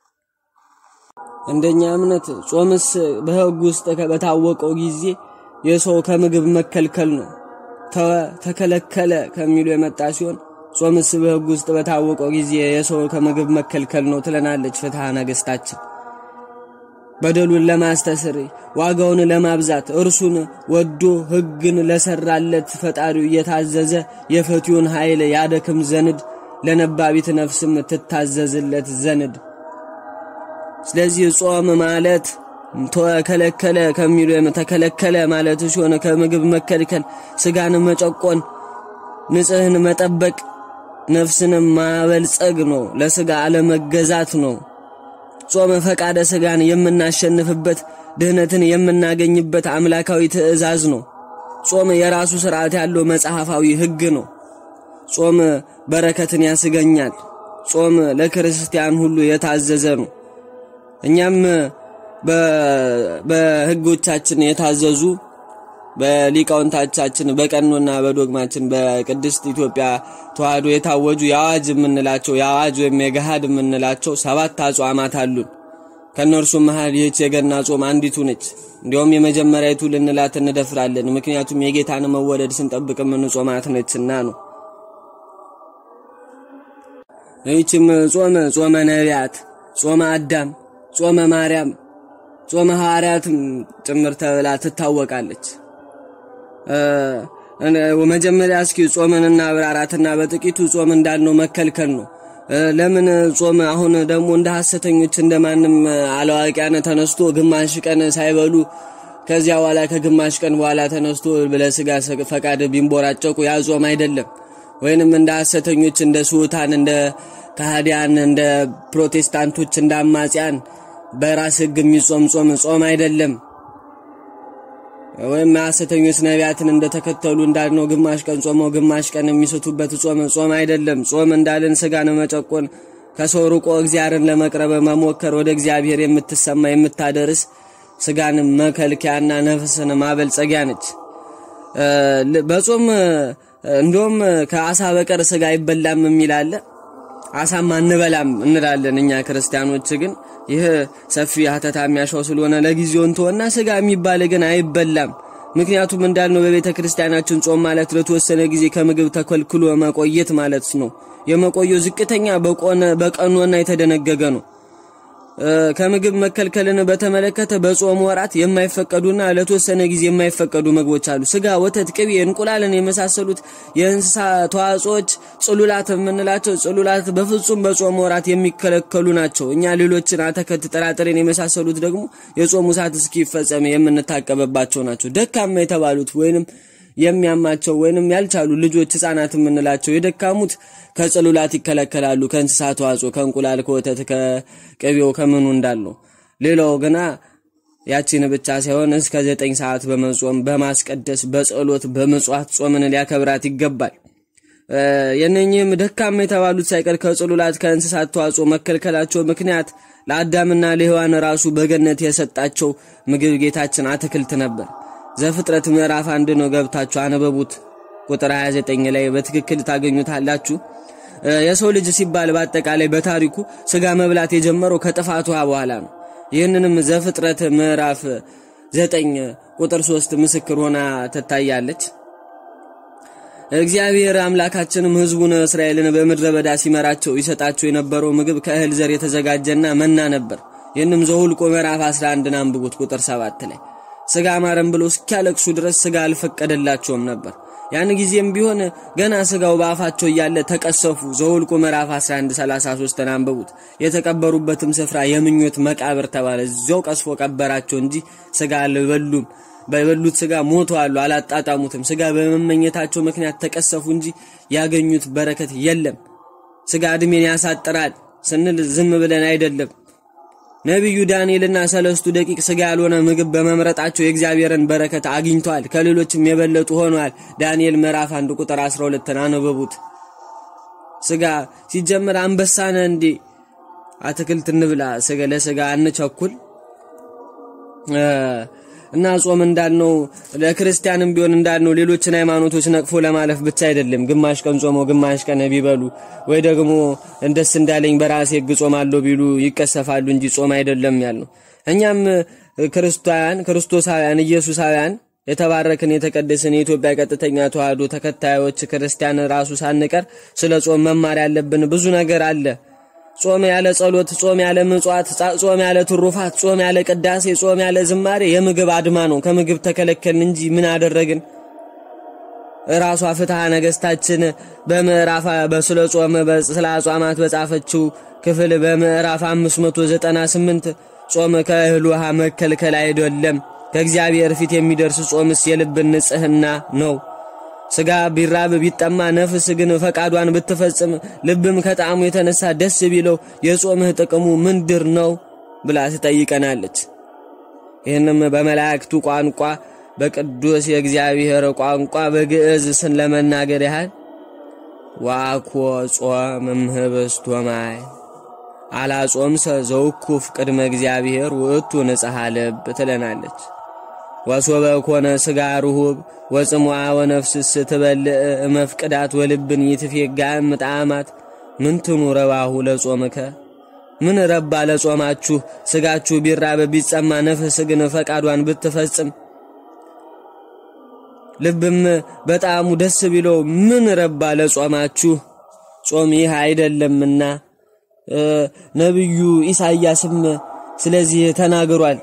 እንደኛ እምነት ጾምስ በሕግ ውስጥ በታወቀው ጊዜ የሰው ከምግብ መከልከል ነው። ተከለከለ ከሚሉ የመጣ ሲሆን ጾምስ በሕግ ውስጥ በታወቀው ጊዜ የሰው ከምግብ መከልከል ነው ትለናለች ፍትሐ ነገሥታችን። በደሉን ለማስተስር ዋጋውን ለማብዛት እርሱን ወዶ ሕግን ለሰራለት ፈጣሪው እየታዘዘ የፈቲውን ኃይል ያደክም ዘንድ ለነባቢት ነፍስም ትታዘዝለት ዘንድ። ስለዚህ ጾም ማለት ተከለከለ ከሚሉ ተከለከለ ማለት ሲሆን ከምግብ መከልከል፣ ስጋን መጨቆን፣ ንጽህን መጠበቅ፣ ነፍስንም ማበልጸግ ነው። ለስጋ አለመገዛት ነው። ጾም ፈቃደ ስጋን የምናሸንፍበት ድህነትን የምናገኝበት አምላካዊ ትእዛዝ ነው። ጾም የራሱ ስርዓት ያለው መጽሐፋዊ ሕግ ነው። ጾም በረከትን ያስገኛል። ጾም ለክርስቲያን ሁሉ የታዘዘ ነው። እኛም በሕጎቻችን የታዘዙ በሊቃውንታቻችን በቀኖና በዶግማችን በቅድስት ኢትዮጵያ ተዋሕዶ የታወጁ የአዋጅ የምንላቸው የአዋጅ ወይም የገሃድ የምንላቸው ሰባት አጽዋማት አሉን። ከእነርሱም መሃል ይህች የገና ጾም አንዲቱ ነች። እንዲያውም የመጀመሪያይቱ ልንላት እንደፍራለን። ምክንያቱም የጌታን መወለድ ስንጠብቅ የምንጾማት ነችና ነው። ይህችም ጾም ጾመ ነቢያት፣ ጾመ አዳም፣ ጾመ ማርያም፣ ጾመ ሐዋርያትም ጭምር ተብላ ትታወቃለች። መጀመሪያ እስኪ ጾምንና ብራራትና በጥቂቱ ጾም እንዳልነው መከልከል ነው። ለምን ጾም አሁን ደግሞ እንደ ሐሰተኞች እንደማንም አላዋቂያን ተነስቶ ግማሽ ቀን ሳይበሉ ከዚያ በኋላ ከግማሽ ቀን በኋላ ተነስቶ ለስጋ ፈቃድ ቢንቦራጨቁ ያ ጾም አይደለም። ወይንም እንደ ሐሰተኞች እንደ ስሑታን፣ እንደ ካህዲያን፣ እንደ ፕሮቴስታንቶች፣ እንደ አማጽያን በራስ ሕግ የሚጾም ጾም ጾም አይደለም። ወይም ሐሰተኞች ነቢያትን እንደተከተሉ እንዳልነው ግማሽ ቀን ጾመው ግማሽ ቀን የሚስቱበት ጾም ጾም አይደለም። ጾም እንዳልን ስጋን መጨቆን፣ ከሰው ርቆ እግዚአብሔርን ለመቅረብ መሞከር፣ ወደ እግዚአብሔር የምትሰማ የምታደርስ ስጋን መከልከያና ነፍስን ማበልጸጊያ ነች። በጾም እንደውም ከአሳ በቀር ስጋ አይበላም የሚል አለ። አሳም አንበላም እንላለን እኛ ክርስቲያኖች። ግን ይህ ሰፊ ሀተታ የሚያሻው ስለሆነ ለጊዜው እንተወና ስጋ የሚባል ግን አይበላም። ምክንያቱም እንዳልነው በቤተ ክርስቲያናችን ጾም ማለት ለተወሰነ ጊዜ ከምግብ ተከልክሎ መቆየት ማለት ነው። የመቆየው ዝቅተኛ በቀኖና የተደነገገ ነው። ከምግብ መከልከልን በተመለከተ በጾም ወራት የማይፈቀዱና ለተወሰነ ጊዜ የማይፈቀዱ ምግቦች አሉ። ስጋ፣ ወተት፣ ቅቤ፣ እንቁላልን የመሳሰሉት የእንስሳ ተዋጽኦች ጽሉላት የምንላቸው ጽሉላት በፍጹም በጾም ወራት የሚከለከሉ ናቸው። እኛ ሌሎችን አተከት፣ ጥራጥሬን የመሳሰሉት ደግሞ የጾሙ ሰዓት እስኪፈጸም የምንታቀበባቸው ናቸው። ደካማ የተባሉት ወይንም የሚያማቸው ወይንም ያልቻሉ ልጆች ህፃናት የምንላቸው የደካሙት ከጽሉላት ይከለከላሉ። ከእንስሳ ተዋጽኦ ከእንቁላል፣ ከወተት፣ ከቅቤው ከምኑ እንዳለው። ሌላው ግና ያቺን ብቻ ሳይሆን እስከ ዘጠኝ ሰዓት በመጾም በማስቀደስ በጸሎት በመጽዋት ጾምን ሊያከብራት ይገባል። የነኚህም ደካማ የተባሉት ሳይቀር ከጽሉላት ከእንስሳት ተዋጽኦ መከልከላቸው ምክንያት ለአዳምና ለሔዋን ራሱ በገነት የሰጣቸው ምግብ ጌታችን አትክልት ነበር። ዘፍጥረት ምዕራፍ አንድ ነው፣ ገብታችሁ አነበቡት። ቁጥር 29 ላይ በትክክል ታገኙታላችሁ። የሰው ልጅ ሲባል በአጠቃላይ በታሪኩ ስጋ መብላት የጀመረው ከጥፋቱ በኋላ ነው። ይህንንም ዘፍጥረት ምዕራፍ 9 ቁጥር 3 ምስክር ሆና ትታያለች። እግዚአብሔር አምላካችንም ሕዝቡን እስራኤልን በምድረ በዳ ሲመራቸው ይሰጣቸው የነበረው ምግብ ከእህል ዘር የተዘጋጀና መና ነበር። ይህንም ዘሁልቆ ምዕራፍ 11 አንብቡት ቁጥር 7 ላይ ስጋ ማረም ብሎ እስኪያለቅሱ ድረስ ስጋ አልፈቀደላቸውም ነበር። ያን ጊዜም ቢሆን ገና ስጋው በአፋቸው እያለ ተቀሰፉ። ዘሁልቆ ምዕራፍ 11 33 አንብቡት። የተቀበሩበትም ስፍራ የምኞት መቃብር ተባለ። እዚያው ቀስፎ ቀበራቸው እንጂ ስጋ አልበሉም። በበሉት ስጋ ሞተዋል፣ አላጣጣሙትም። ስጋ በመመኘታቸው ምክንያት ተቀሰፉ እንጂ ያገኙት በረከት የለም። ስጋ እድሜን ያሳጥራል ስንል ዝም ብለን አይደለም። ነቢዩ ዳንኤልና ሰለስቱ ደቂቅ ስጋ ያልሆነ ምግብ በመምረጣቸው የእግዚአብሔርን በረከት አግኝተዋል፣ ከሌሎችም የበለጡ ሆነዋል። ዳንኤል ምዕራፍ 1 ቁጥር 12 አነበቡት። ስጋ ሲጀምር አንበሳነ እንዴ አትክልት እንብላ፣ ስጋ ለስጋ አንቸኩል እና ጾም እንዳልነው ለክርስቲያንም ቢሆን እንዳልነው ሌሎችን ሃይማኖቶች ነቅፎ ለማለፍ ብቻ አይደለም። ግማሽ ቀን ጾመው ግማሽ ቀን ቢበሉ ወይ ደግሞ እንደስ እንዳለኝ በራሴ ሕግ ጾማለሁ ቢሉ ይቀሰፋሉ እንጂ ጾም አይደለም ያልነው። እኛም ክርስቲያን ክርስቶሳውያን ኢየሱሳውያን የተባረክን የተቀደስን የኢትዮጵያ ቀጥተኛ ተዋህዶ ተከታዮች ክርስቲያን ራሱ ሳንቀር ስለ ጾም መማር ያለብን ብዙ ነገር አለ። ጾም ያለ ጸሎት፣ ጾም ያለ ምጽዋት፣ ጾም ያለ ትሩፋት፣ ጾም ያለ ቅዳሴ፣ ጾም ያለ ዝማሬ የምግብ አድማ ነው። ከምግብ ተከለከልን እንጂ ምን አደረግን? ራሷ ፍትሐ ነገሥታችን በምዕራፍ በስለ ጾም ስለ አጽዋማት በጻፈችው ክፍል በምዕራፍ 598 ጾም ከእህል ውሃ መከልከል አይደለም፣ ከእግዚአብሔር ፊት የሚደርስ ጾምስ የልብን ንጽሕና ነው። ስጋ ቢራብ ቢጠማ ነፍስ ግን ፈቃዷን ብትፈጽም ልብም ከጣዕሙ የተነሳ ደስ ቢለው የጾምህ ጥቅሙ ምንድር ነው ብላ ትጠይቀናለች። ይህንም በመላእክቱ ቋንቋ በቅዱስ የእግዚአብሔር ቋንቋ በግዕዝ ስን ለመናገር ያህል ዋኮ ጾም እምህብስት ወማይ አላጾምሰ ዘውኩፍ ቅድመ እግዚአብሔር ውእቱ ንጽሐ ልብ ትለናለች። ወሶበ ኮነ ስጋ ርሁብ ወጽሙዓ ወነፍስስ ትበልዕ መፍቅዳት ወልብን ይትፌጋ ምጣማት ምንትኑ ረባሁ ለጾምከ ምን ረባ ለጾማችሁ? ስጋችሁ ቢራብ ቢጸማ ነፍስ ግን ፈቃዷን ብትፈጽም ልብም በጣሙ ደስ ቢለው ምን ረባ ለጾማችሁ? ጾም ይህ አይደለምና ነቢዩ ኢሳይያስም ስለዚህ ተናግሯል።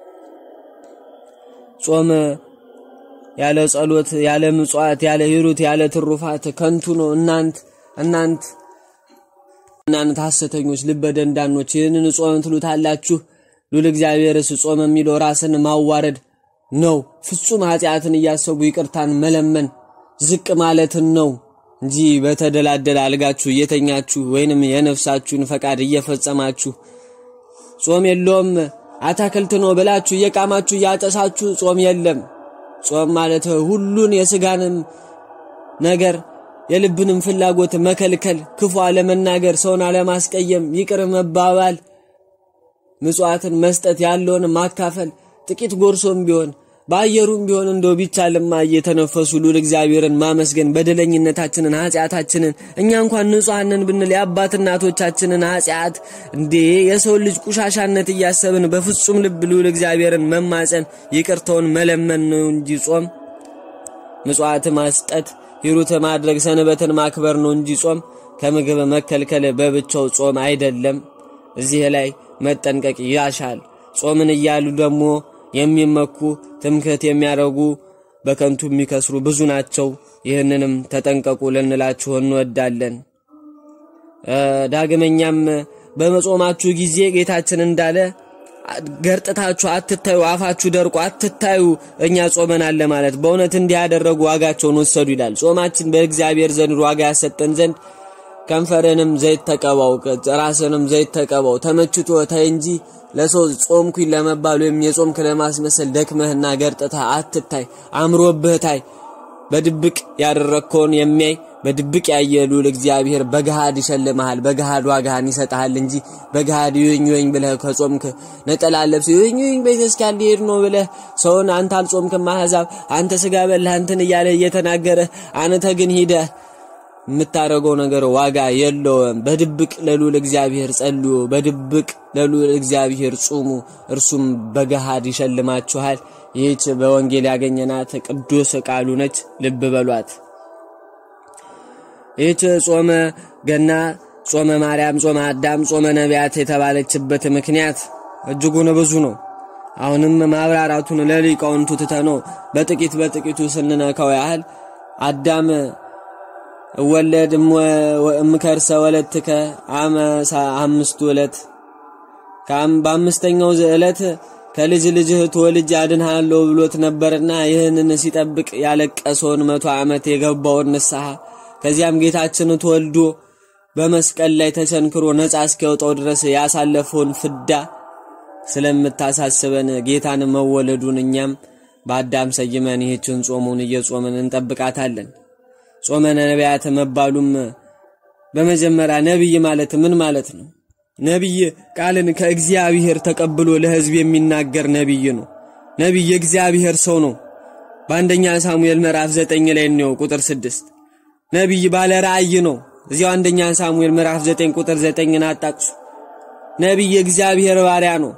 ጾም ያለ ጸሎት፣ ያለ ምጽዋት፣ ያለ ሂሩት፣ ያለ ትሩፋት ከንቱ ነው። እናንት እናንት እናንት ሐሰተኞች ልበ ደንዳኖች ይህንን ጾም ትሉታላችሁ። ሉል እግዚአብሔርስ ጾም የሚለው ራስን ማዋረድ ነው። ፍጹም ኃጢአትን እያሰቡ ይቅርታን መለመን ዝቅ ማለትን ነው እንጂ በተደላደለ አልጋችሁ እየተኛችሁ ወይንም የነፍሳችሁን ፈቃድ እየፈጸማችሁ ጾም የለውም አታክልት ነው ብላችሁ እየቃማችሁ እያጨሳችሁ ጾም የለም። ጾም ማለት ሁሉን የስጋንም ነገር የልብንም ፍላጎት መከልከል፣ ክፉ አለመናገር፣ ሰውን አለማስቀየም፣ ይቅር መባባል፣ ምጽዋትን መስጠት፣ ያለውን ማካፈል፣ ጥቂት ጎርሶም ቢሆን በአየሩም ቢሆን እንደው ቢቻልማ እየተነፈሱ ሉል እግዚአብሔርን ማመስገን በደለኝነታችንን ኃጢአታችንን እኛ እንኳን ንጹሐንን ብንል የአባት እናቶቻችንን ኃጢአት እንዴ የሰው ልጅ ቁሻሻነት እያሰብን በፍጹም ልብ ሉል እግዚአብሔርን መማፀን ይቅርታውን መለመን ነው እንጂ ጾም ምጽዋት ማስጠት ሂሩት ማድረግ ሰንበትን ማክበር ነው እንጂ ጾም ከምግብ መከልከል በብቻው ጾም አይደለም። እዚህ ላይ መጠንቀቅ ያሻል። ጾምን እያሉ ደግሞ የሚመኩ ትምክህት የሚያደርጉ በከንቱ የሚከስሩ ብዙ ናቸው። ይህንንም ተጠንቀቁ ልንላችሁ እንወዳለን። ዳግመኛም በመጾማችሁ ጊዜ ጌታችን እንዳለ ገርጥታችሁ አትታዩ፣ አፋችሁ ደርቆ አትታዩ፣ እኛ ጾመናል ማለት በእውነት እንዲህ ያደረጉ ዋጋቸውን ወሰዱ ይላል። ጾማችን በእግዚአብሔር ዘንድ ዋጋ ያሰጠን ዘንድ ከንፈርንም ዘይት ተቀባው፣ ራስንም ዘይት ተቀባው። ተመችቶ ታይ እንጂ ለሰው ጾምኩኝ ለመባል ወይም የጾምክ ለማስመሰል ደክመህና ገርጥተህ አትታይ፣ አምሮብህ ታይ። በድብቅ ያደረግከውን የሚያይ በድብቅ ያየ ልዑል እግዚአብሔር በገሃድ ይሸልመሃል፣ በገሃድ ዋጋህን ይሰጥሃል እንጂ በገሃድ ይወኝ ይወኝ ብለህ ከጾምክ ነጠላ ለብሰህ ይወኝ ይወኝ ቤተክርስቲያን ሊሄድ ነው ብለህ ሰውን አንተ አልጾምክም አሕዛብ አንተ ስጋ በላህ እንትን እያለ እየተናገረ አንተ ግን ሂደህ የምታደርገው ነገር ዋጋ የለውም። በድብቅ ለልዑል እግዚአብሔር ጸልዩ፣ በድብቅ ለልዑል እግዚአብሔር ጹሙ፣ እርሱም በገሃድ ይሸልማችኋል። ይህች በወንጌል ያገኘናት ቅዱስ ቃሉ ነች። ልብ በሏት። ይህች ጾመ ገና፣ ጾመ ማርያም፣ ጾመ አዳም፣ ጾመ ነቢያት የተባለችበት ምክንያት እጅጉን ብዙ ነው። አሁንም ማብራራቱን ለሊቃውንቱ ትተነው በጥቂት በጥቂቱ ስንነካው ያህል አዳም እወለድ እምከርሰ ወለትከ አመ አምስቱ ዕለት በአምስተኛው ዕለት ከልጅ ልጅህ ትወልጅ አድንሃለሁ ብሎት ነበርና ይህንን ሲጠብቅ ያለቀሰውን መቶ ዓመት የገባውን ንስሐ ከዚያም ጌታችን ተወልዶ በመስቀል ላይ ተቸንክሮ ነፃ እስኪያወጣው ድረስ ያሳለፈውን ፍዳ ስለምታሳስበን ጌታን መወለዱን እኛም በአዳም ሰይመን ይህችን ጾሙን እየጾምን እንጠብቃታለን። ጾመ ነቢያት መባሉም በመጀመሪያ ነቢይ ማለት ምን ማለት ነው? ነቢይ ቃልን ከእግዚአብሔር ተቀብሎ ለሕዝብ የሚናገር ነቢይ ነው። ነቢይ የእግዚአብሔር ሰው ነው። በአንደኛ ሳሙኤል ምዕራፍ ዘጠኝ ላይ ነው ቁጥር ስድስት ነቢይ ባለ ራእይ ነው። እዚያው አንደኛ ሳሙኤል ምዕራፍ ዘጠኝ ቁጥር ዘጠኝን አጣቅሱ። ነቢይ የእግዚአብሔር ባሪያ ነው።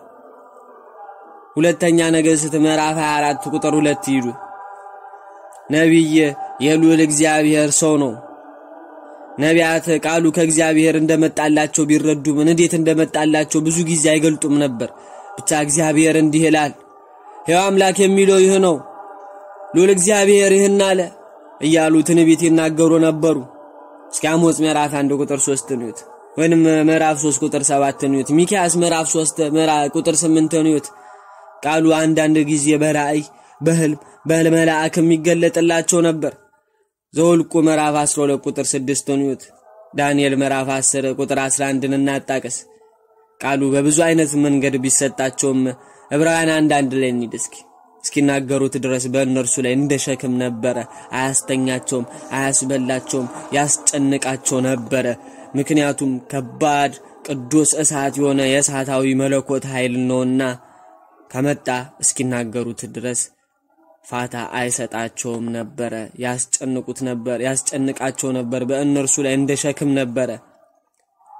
ሁለተኛ ነገሥት ምዕራፍ 24 ቁጥር ሁለት ይዱ ነቢይ የልዑል እግዚአብሔር ሰው ነው። ነቢያት ቃሉ ከእግዚአብሔር እንደመጣላቸው ቢረዱም እንዴት እንደመጣላቸው ብዙ ጊዜ አይገልጡም ነበር። ብቻ እግዚአብሔር እንዲህ ይላል፣ ሕያው አምላክ የሚለው ይህ ነው፣ ልዑል እግዚአብሔር ይህን አለ እያሉ ትንቢት ይናገሩ ነበሩ። እስኪ አሞጽ ምዕራፍ 1 ቁጥር 3 ንዩት፣ ወይንም ምዕራፍ 3 ቁጥር 7 ንዩት፣ ሚክያስ ምዕራፍ 3 ቁጥር 8 ንዩት። ቃሉ አንዳንድ ጊዜ በራእይ በህልም በህልም መልአክ የሚገለጥላቸው ነበር። ዘውልቁ ምዕራፍ 12 ቁጥር 6 ንዩት። ዳንኤል ምዕራፍ 10 ቁጥር 11ን እናጣቅስ። ቃሉ በብዙ አይነት መንገድ ቢሰጣቸውም ዕብራውያን አንዳንድ ላይ እንሂድ እስኪ እስኪናገሩት ድረስ በእነርሱ ላይ እንደ ሸክም ነበረ። አያስተኛቸውም፣ አያስበላቸውም፣ ያስጨንቃቸው ነበረ። ምክንያቱም ከባድ ቅዱስ እሳት የሆነ የእሳታዊ መለኮት ኃይል ነውና ከመጣ እስኪናገሩት ድረስ ፋታ አይሰጣቸውም ነበረ። ያስጨንቁት ነበር፣ ያስጨንቃቸው ነበር። በእነርሱ ላይ እንደ ሸክም ነበረ።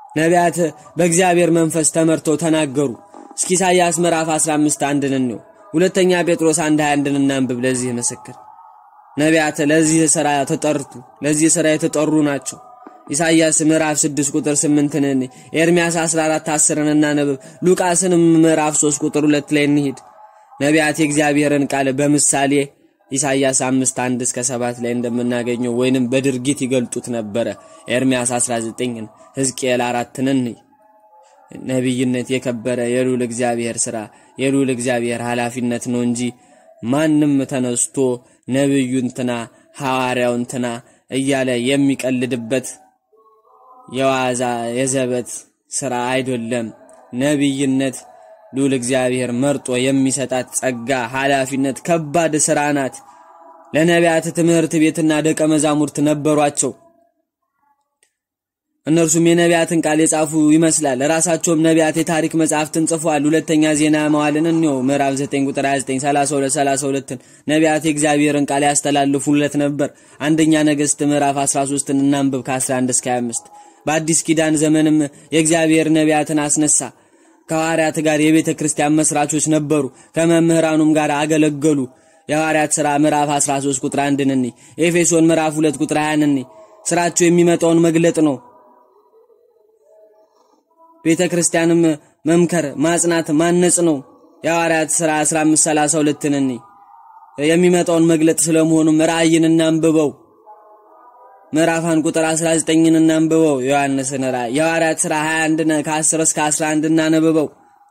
ነቢያት በእግዚአብሔር መንፈስ ተመርተው ተናገሩ። እስኪ ኢሳይያስ ምዕራፍ 15 አንድን እንየው። ሁለተኛ ጴጥሮስ 1 21 እናንብብ። ለዚህ ምስክር ነቢያት ለዚህ ሥራ ተጠርቱ፣ ለዚህ ሥራ የተጠሩ ናቸው። ኢሳይያስ ምዕራፍ 6 ቁጥር 8ን እንይ። ኤርምያስ 14 10ን እናነብብ። ሉቃስንም ምዕራፍ 3 ቁጥር 2 ላይ እንሂድ። ነቢያት የእግዚአብሔርን ቃል በምሳሌ ኢሳይያስ 5 1 እስከ 7 ላይ እንደምናገኘው ወይንም በድርጊት ይገልጡት ነበረ። ኤርምያስ 19ን ሕዝቅኤል 4ን እንይ። ነቢይነት የከበረ የልዑል እግዚአብሔር ሥራ የልዑል እግዚአብሔር ኃላፊነት ነው እንጂ ማንም ተነስቶ ነቢዩ እንትና ሐዋርያው እንትና እያለ የሚቀልድበት የዋዛ የዘበት ሥራ አይደለም። ነቢይነት ልዑል እግዚአብሔር መርጦ የሚሰጣት ጸጋ፣ ኃላፊነት ከባድ ሥራ ናት። ለነቢያት ትምህርት ቤትና ደቀ መዛሙርት ነበሯቸው። እነርሱም የነቢያትን ቃል የጻፉ ይመስላል። ራሳቸውም ነቢያት የታሪክ መጽሐፍትን ጽፈዋል። ሁለተኛ ዜና መዋዕልን እንየው ምዕራፍ 9 ቁጥር 29 32 32ን ነቢያት የእግዚአብሔርን ቃል ያስተላልፉለት ነበር። አንደኛ ነገሥት ምዕራፍ 13ን እናንብብ ከ11 እስከ 25 በአዲስ ኪዳን ዘመንም የእግዚአብሔር ነቢያትን አስነሳ። ከሐዋርያት ጋር የቤተ ክርስቲያን መስራቾች ነበሩ። ከመምህራኑም ጋር አገለገሉ። የሐዋርያት ሥራ ምዕራፍ 13 ቁጥር 1 እንይ። ኤፌሶን ምዕራፍ 2 ቁጥር 20 እንይ። ሥራቸው የሚመጣውን መግለጥ ነው። ቤተ ክርስቲያንም መምከር፣ ማጽናት፣ ማነጽ ነው። የሐዋርያት ሥራ 1532 እንይ። የሚመጣውን መግለጥ ስለመሆኑም ራእይን እናንብበው። ምዕራፋን ቁጥር 19ን እናንብበው። ዮሐንስን ራእይ የሐዋርያት ሥራ 21 ከ10 እስከ 11 እናንብበው።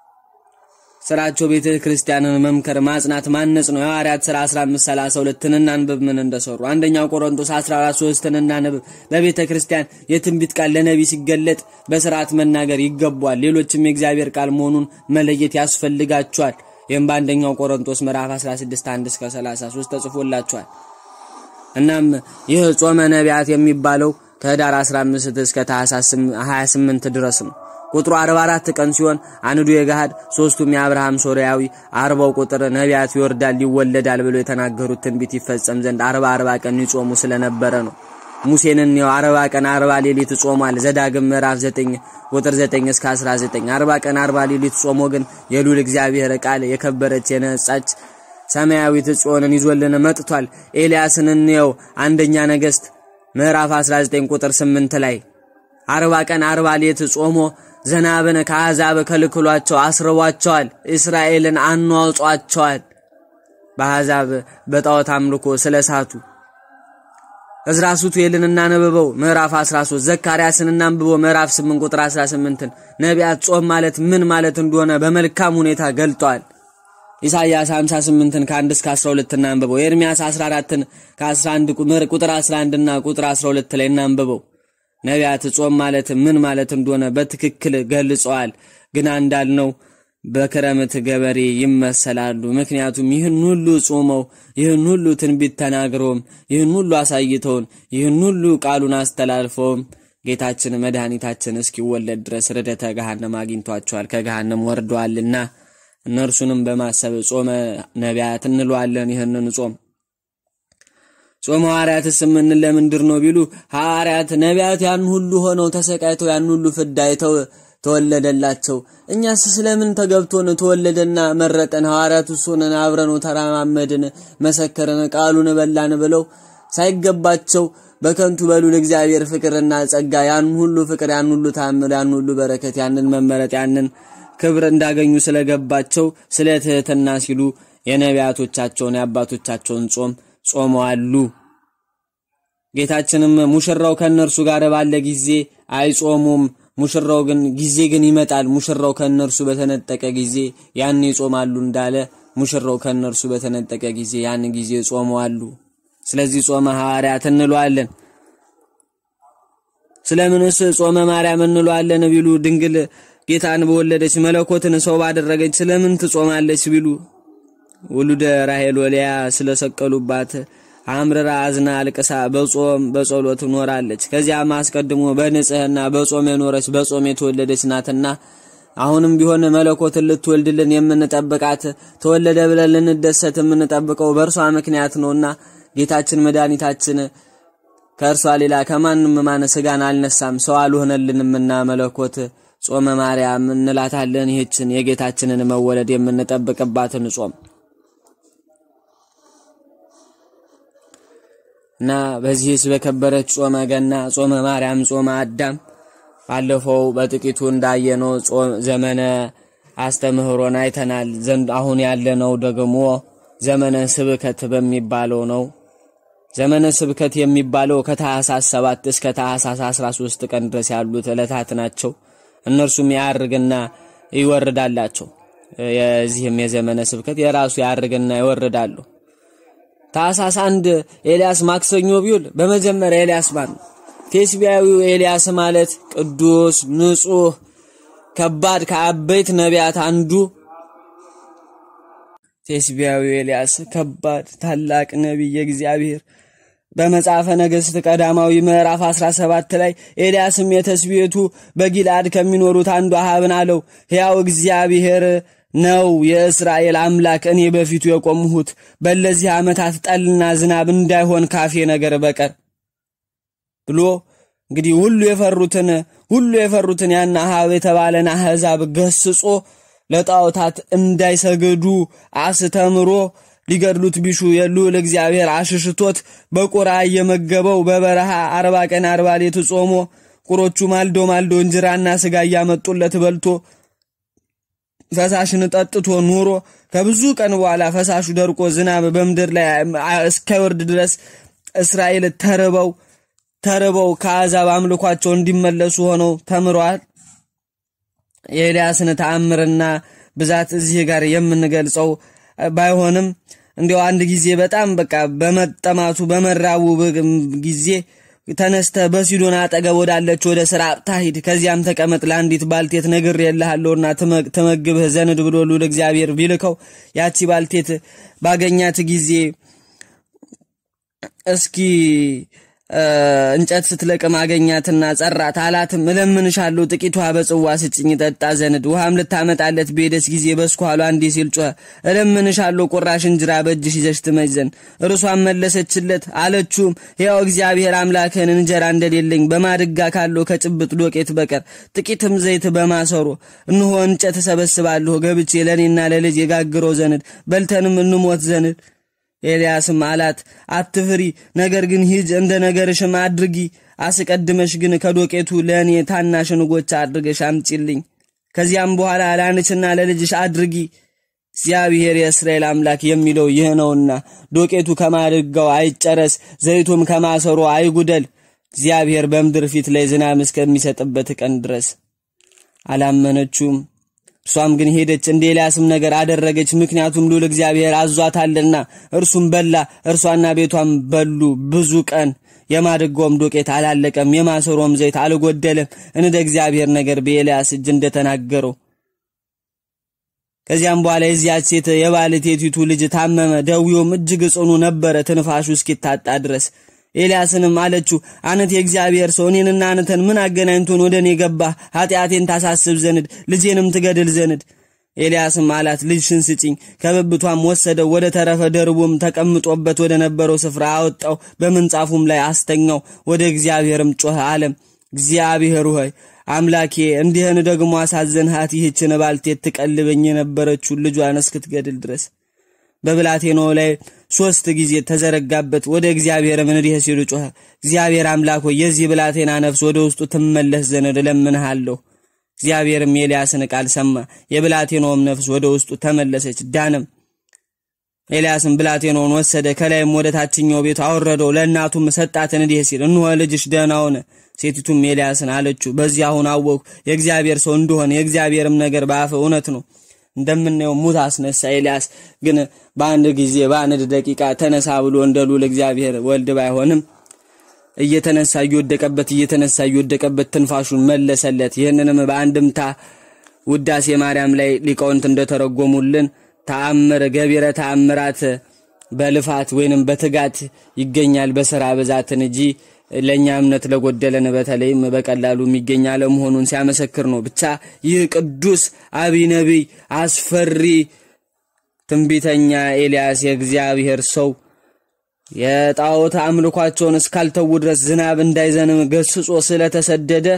ስራቸው ቤተ ክርስቲያንን መምከር፣ ማጽናት፣ ማነጽ ነው። የሐዋርያት ሥራ 1532ን እናንብብ ምን እንደሰሩ። አንደኛው ቆሮንቶስ 143ን እናንብብ። በቤተ ክርስቲያን የትንቢት ቃል ለነቢ ሲገለጥ በስርዓት መናገር ይገባዋል። ሌሎችም የእግዚአብሔር ቃል መሆኑን መለየት ያስፈልጋቸዋል። ይህም በአንደኛው ቆሮንቶስ ምዕራፍ 16 1 እስከ 33 ተጽፎላቸዋል። እናም ይህ ጾመ ነቢያት የሚባለው ከህዳር 15 እስከ ታኅሳስ 28 ድረስ ነው። ቁጥሩ 44 ቀን ሲሆን አንዱ የገሃድ ሶስቱም የአብርሃም ሶርያዊ አርባው ቁጥር ነቢያት ይወርዳል ይወለዳል ብሎ የተናገሩት ትንቢት ይፈጸም ዘንድ አርባ አርባ ቀን ይጾሙ ስለነበረ ነው። ሙሴንን ነው አርባ ቀን አርባ ሌሊት ጾሟል። ዘዳግም ምዕራፍ 9 ቁጥር 9 እስከ 19 አርባ ቀን አርባ ሌሊት ጾሞ ግን የልዑል እግዚአብሔር ቃል የከበረች የነጻች ሰማያዊት ጽዮንን ይዞልን መጥቷል። ኤልያስን እንየው አንደኛ ነገሥት ምዕራፍ 19 ቁጥር 8 ላይ አርባ ቀን አርባ ሌት ጾሞ ዝናብን ከአሕዛብ ከልክሏቸው አስርቧቸዋል። እስራኤልን አኗጧቸዋል። በአሕዛብ በጣዖት አምልኮ ስለ ሳቱ እዝራ ሱቱኤልን እናንብበው ምዕራፍ 13 ዘካርያስን እናንብበው ምዕራፍ 8 ቁጥር 18ን ነቢያት ጾም ማለት ምን ማለት እንደሆነ በመልካም ሁኔታ ገልጠዋል። ኢሳይያስ 58ን ከ1 እስከ 12 እናንብበው። ኤርሚያስ 14ን ከ11 ቁጥር 11 እና ቁጥር 12 ላይ እናንብበው። ነቢያት ጾም ማለት ምን ማለት እንደሆነ በትክክል ገልጸዋል። ግና እንዳልነው በክረምት ገበሬ ይመሰላሉ። ምክንያቱም ይህን ሁሉ ጾመው ይህን ሁሉ ትንቢት ተናግረውም ይህን ሁሉ አሳይተውን ይህን ሁሉ ቃሉን አስተላልፈውም ጌታችን መድኃኒታችን እስኪወለድ ድረስ ርደተ ገሃነም አግኝቷቸዋል፣ ከገሃነም ወርደዋልና እነርሱንም በማሰብ ጾመ ነቢያት እንለዋለን። ይህንን ጾም ጾመ ሐዋርያትስ የምንል ለምንድር ነው ቢሉ ሐዋርያት ነቢያት ያን ሁሉ ሆነው ተሰቃይተው ያን ሁሉ ፍዳ አይተው ተወለደላቸው። እኛስ ስለምን ተገብቶን ተወለደና መረጠን? ሐዋርያት ሆነን አብረን ተራማመድን፣ መሰከርን፣ ቃሉን በላን ብለው ሳይገባቸው በከንቱ በሉል እግዚአብሔር ፍቅርና ጸጋ ያን ሁሉ ፍቅር ያን ሁሉ ታምር ያን ሁሉ በረከት ያንን መመረጥ ያንን ክብር እንዳገኙ ስለገባቸው ስለ ትህትና ሲሉ የነቢያቶቻቸውን የአባቶቻቸውን ጾም ጾመዋሉ። ጌታችንም ሙሽራው ከእነርሱ ጋር ባለ ጊዜ አይጾሙም። ሙሽራው ግን ጊዜ ግን ይመጣል። ሙሽራው ከእነርሱ በተነጠቀ ጊዜ ያን ይጾማሉ እንዳለ ሙሽራው ከእነርሱ በተነጠቀ ጊዜ ያን ጊዜ ጾመዋሉ። ስለዚህ ጾመ ሐዋርያት እንለዋለን። ስለምንስ ጾመ ማርያም እንለዋለን ቢሉ ድንግል ጌታን በወለደች መለኮትን ሰው ባደረገች ስለምን ትጾማለች ቢሉ ውሉደ ራሄል ወሊያ ስለሰቀሉባት አምርራ አዝና አልቅሳ በጾም በጸሎት ኖራለች። ከዚያም አስቀድሞ በንጽህና በጾም የኖረች በጾም የተወለደች ናትና አሁንም ቢሆን መለኮትን ልትወልድልን የምንጠብቃት ተወለደ ብለን ልንደሰት የምንጠብቀው በእርሷ ምክንያት ነውና ጌታችን መድኃኒታችን ከእርሷ ሌላ ከማንም ማነ ስጋን አልነሳም፣ ሰው አልሆነልንምና መለኮት ጾመ ማርያም እንላታለን። ይህችን የጌታችንን መወለድ የምንጠብቅባትን ጾም እና በዚህስ በከበረች ጾመ ገና፣ ጾመ ማርያም፣ ጾመ አዳም ባለፈው በጥቂቱ እንዳየነው ዘመነ አስተምህሮን አይተናል። ዘንድ አሁን ያለነው ደግሞ ዘመነ ስብከት በሚባለው ነው። ዘመነ ስብከት የሚባለው ከታህሳስ 7 እስከ ታህሳስ 13 ቀን ድረስ ያሉት ዕለታት ናቸው። እነርሱም ያርግና ይወርዳላቸው። የዚህም የዘመነ ስብከት የራሱ ያርግና ይወርዳሉ። ታህሳስ አንድ ኤልያስ ማክሰኞ ቢውል በመጀመሪያ ኤልያስ ማን ነው? ቴስቢያዊው ኤልያስ ማለት ቅዱስ ንጹሕ ከባድ ከአበይት ነቢያት አንዱ ቴስቢያዊው ኤልያስ ከባድ ታላቅ ነቢይ እግዚአብሔር በመጽሐፈ ነገሥት ቀዳማዊ ምዕራፍ 17 ላይ ኤልያስም የተስቤቱ በጊልአድ ከሚኖሩት አንዱ አሃብን አለው፣ ሕያው እግዚአብሔር ነው የእስራኤል አምላክ እኔ በፊቱ የቆምሁት በለዚህ ዓመታት ጠልና ዝናብ እንዳይሆን ካፌ ነገር በቀር ብሎ እንግዲህ ሁሉ የፈሩትን ሁሉ የፈሩትን ያን አሃብ የተባለን አሕዛብ ገስጾ ለጣዖታት እንዳይሰግዱ አስተምሮ ሊገድሉት ቢሹ የልዑል እግዚአብሔር አሽሽቶት በቁራ እየመገበው በበረሃ አርባ ቀን አርባ ሌት ጾሞ ቁሮቹ ማልዶ ማልዶ እንጀራና ስጋ እያመጡለት በልቶ ፈሳሽን ጠጥቶ ኑሮ ከብዙ ቀን በኋላ ፈሳሹ ደርቆ ዝናብ በምድር ላይ እስካይወርድ ድረስ እስራኤል ተርበው ተርበው ከአሕዛብ አምልኳቸው እንዲመለሱ ሆነው ተምረዋል። የኤልያስን ተአምርና ብዛት እዚህ ጋር የምንገልጸው ባይሆንም እንዲያው አንድ ጊዜ በጣም በቃ በመጠማቱ በመራቡ ጊዜ ተነስተ በሲዶን አጠገብ ወዳለች ወደ ስራጵታ ሂድ፣ ከዚያም ተቀመጥ፣ ለአንዲት ባልቴት ነግሬልሃለሁና ትመግብህ ዘንድ ብሎ ልዑል እግዚአብሔር ቢልከው ያቺ ባልቴት ባገኛት ጊዜ እስኪ እንጨት ስትለቅም አገኛትና ጸራት። አላትም እለምንሻለሁ ጥቂት ውሃ በጽዋ ስጭኝ ጠጣ ዘንድ። ውሃም ልታመጣለት በሄደች ጊዜ በስኳሏ እንዲህ ሲል ጮኸ፣ እለምንሻለሁ ቁራሽ እንጀራ በእጅሽ ይዘሽ ትመጭ ዘንድ። እርሷም መለሰችለት አለችውም፣ ሕያው እግዚአብሔር አምላክህን እንጀራ እንደሌለኝ በማድጋ ካለው ከጭብጥ ዶቄት በቀር ጥቂትም ዘይት በማሰሮ እንሆ እንጨት እሰበስባለሁ ገብቼ ለእኔና ለልጅ የጋግረው ዘንድ በልተንም እንሞት ዘንድ ኤልያስም አላት፣ አትፍሪ፣ ነገር ግን ሂጅ፣ እንደ ነገርሽም አድርጊ። አስቀድመሽ ግን ከዶቄቱ ለእኔ ታናሽ እንጎቻ አድርገሽ አምጪልኝ። ከዚያም በኋላ ለአንቺና ለልጅሽ አድርጊ። እግዚአብሔር የእስራኤል አምላክ የሚለው ይህ ነውና ዶቄቱ ከማድጋው አይጨረስ፣ ዘይቱም ከማሰሮ አይጉደል፣ እግዚአብሔር በምድር ፊት ላይ ዝናብ እስከሚሰጥበት ቀን ድረስ። አላመነችውም። እርሷም ግን ሄደች፣ እንደ ኤልያስም ነገር አደረገች። ምክንያቱም ልዑል እግዚአብሔር አዟታልና። እርሱም በላ፣ እርሷና ቤቷም በሉ ብዙ ቀን። የማድጋውም ዶቄት አላለቀም፣ የማሰሮም ዘይት አልጎደለም፣ እንደ እግዚአብሔር ነገር በኤልያስ እጅ እንደተናገረው። ከዚያም በኋላ የዚያች ሴት የባልቴቲቱ ልጅ ታመመ፣ ደዌውም እጅግ ጽኑ ነበረ፣ ትንፋሹ እስኪታጣ ድረስ። ኤልያስንም አለችው፣ አነት የእግዚአብሔር ሰው እኔንና አንተን ምን አገናኝቶን ወደ እኔ ገባህ? ኃጢአቴን ታሳስብ ዘንድ ልጄንም ትገድል ዘንድ። ኤልያስም አላት፣ ልጅሽን ስጭኝ። ከብብቷም ወሰደው፣ ወደ ተረፈ ደርቡም ተቀምጦበት ወደ ነበረው ስፍራ አወጣው፣ በምንጻፉም ላይ አስተኛው። ወደ እግዚአብሔርም ጮኸ አለም፣ እግዚአብሔር ሆይ አምላኬ እንዲህን ደግሞ አሳዘንሃት፣ ይህችን ባልቴት ትቀልበኝ የነበረችውን ልጇን እስክትገድል ድረስ። በብላቴናው ላይ ሶስት ጊዜ ተዘረጋበት። ወደ እግዚአብሔርም እንዲህ ሲሉ ጮኸ፣ እግዚአብሔር አምላክ ሆይ የዚህ ብላቴና ነፍስ ወደ ውስጡ ትመለስ ዘንድ እለምንሃለሁ። እግዚአብሔርም የኤልያስን ቃል ሰማ። የብላቴናውም ነፍስ ወደ ውስጡ ተመለሰች፣ ዳነም። ኤልያስም ብላቴናውን ወሰደ፣ ከላይም ወደ ታችኛው ቤቱ አወረደው፣ ለእናቱም ሰጣትን፣ እንዲህ ሲል እንሆ ልጅሽ ደህና ሆነ። ሴቲቱም ኤልያስን አለችው፣ በዚህ አሁን አወቅሁ የእግዚአብሔር ሰው እንደሆነ፣ የእግዚአብሔርም ነገር በአፍ እውነት ነው። እንደምናየው ሙት አስነሳ። ኤልያስ ግን በአንድ ጊዜ በአንድ ደቂቃ ተነሳ ብሎ እንደ ልዑል እግዚአብሔር ወልድ ባይሆንም እየተነሳ እየወደቀበት እየተነሳ እየወደቀበት ትንፋሹን መለሰለት። ይህንንም በአንድምታ ውዳሴ ማርያም ላይ ሊቃውንት እንደተረጎሙልን ተአምር ገቢረ ተአምራት በልፋት ወይንም በትጋት ይገኛል በስራ ብዛትን እንጂ ለእኛ እምነት ለጎደለን በተለይም በቀላሉ የሚገኝ አለመሆኑን ሲያመሰክር ነው። ብቻ ይህ ቅዱስ አቢይ ነቢይ አስፈሪ ትንቢተኛ ኤልያስ የእግዚአብሔር ሰው የጣዖት አምልኳቸውን እስካልተዉ ድረስ ዝናብ እንዳይዘንም ገስጾ ስለተሰደደ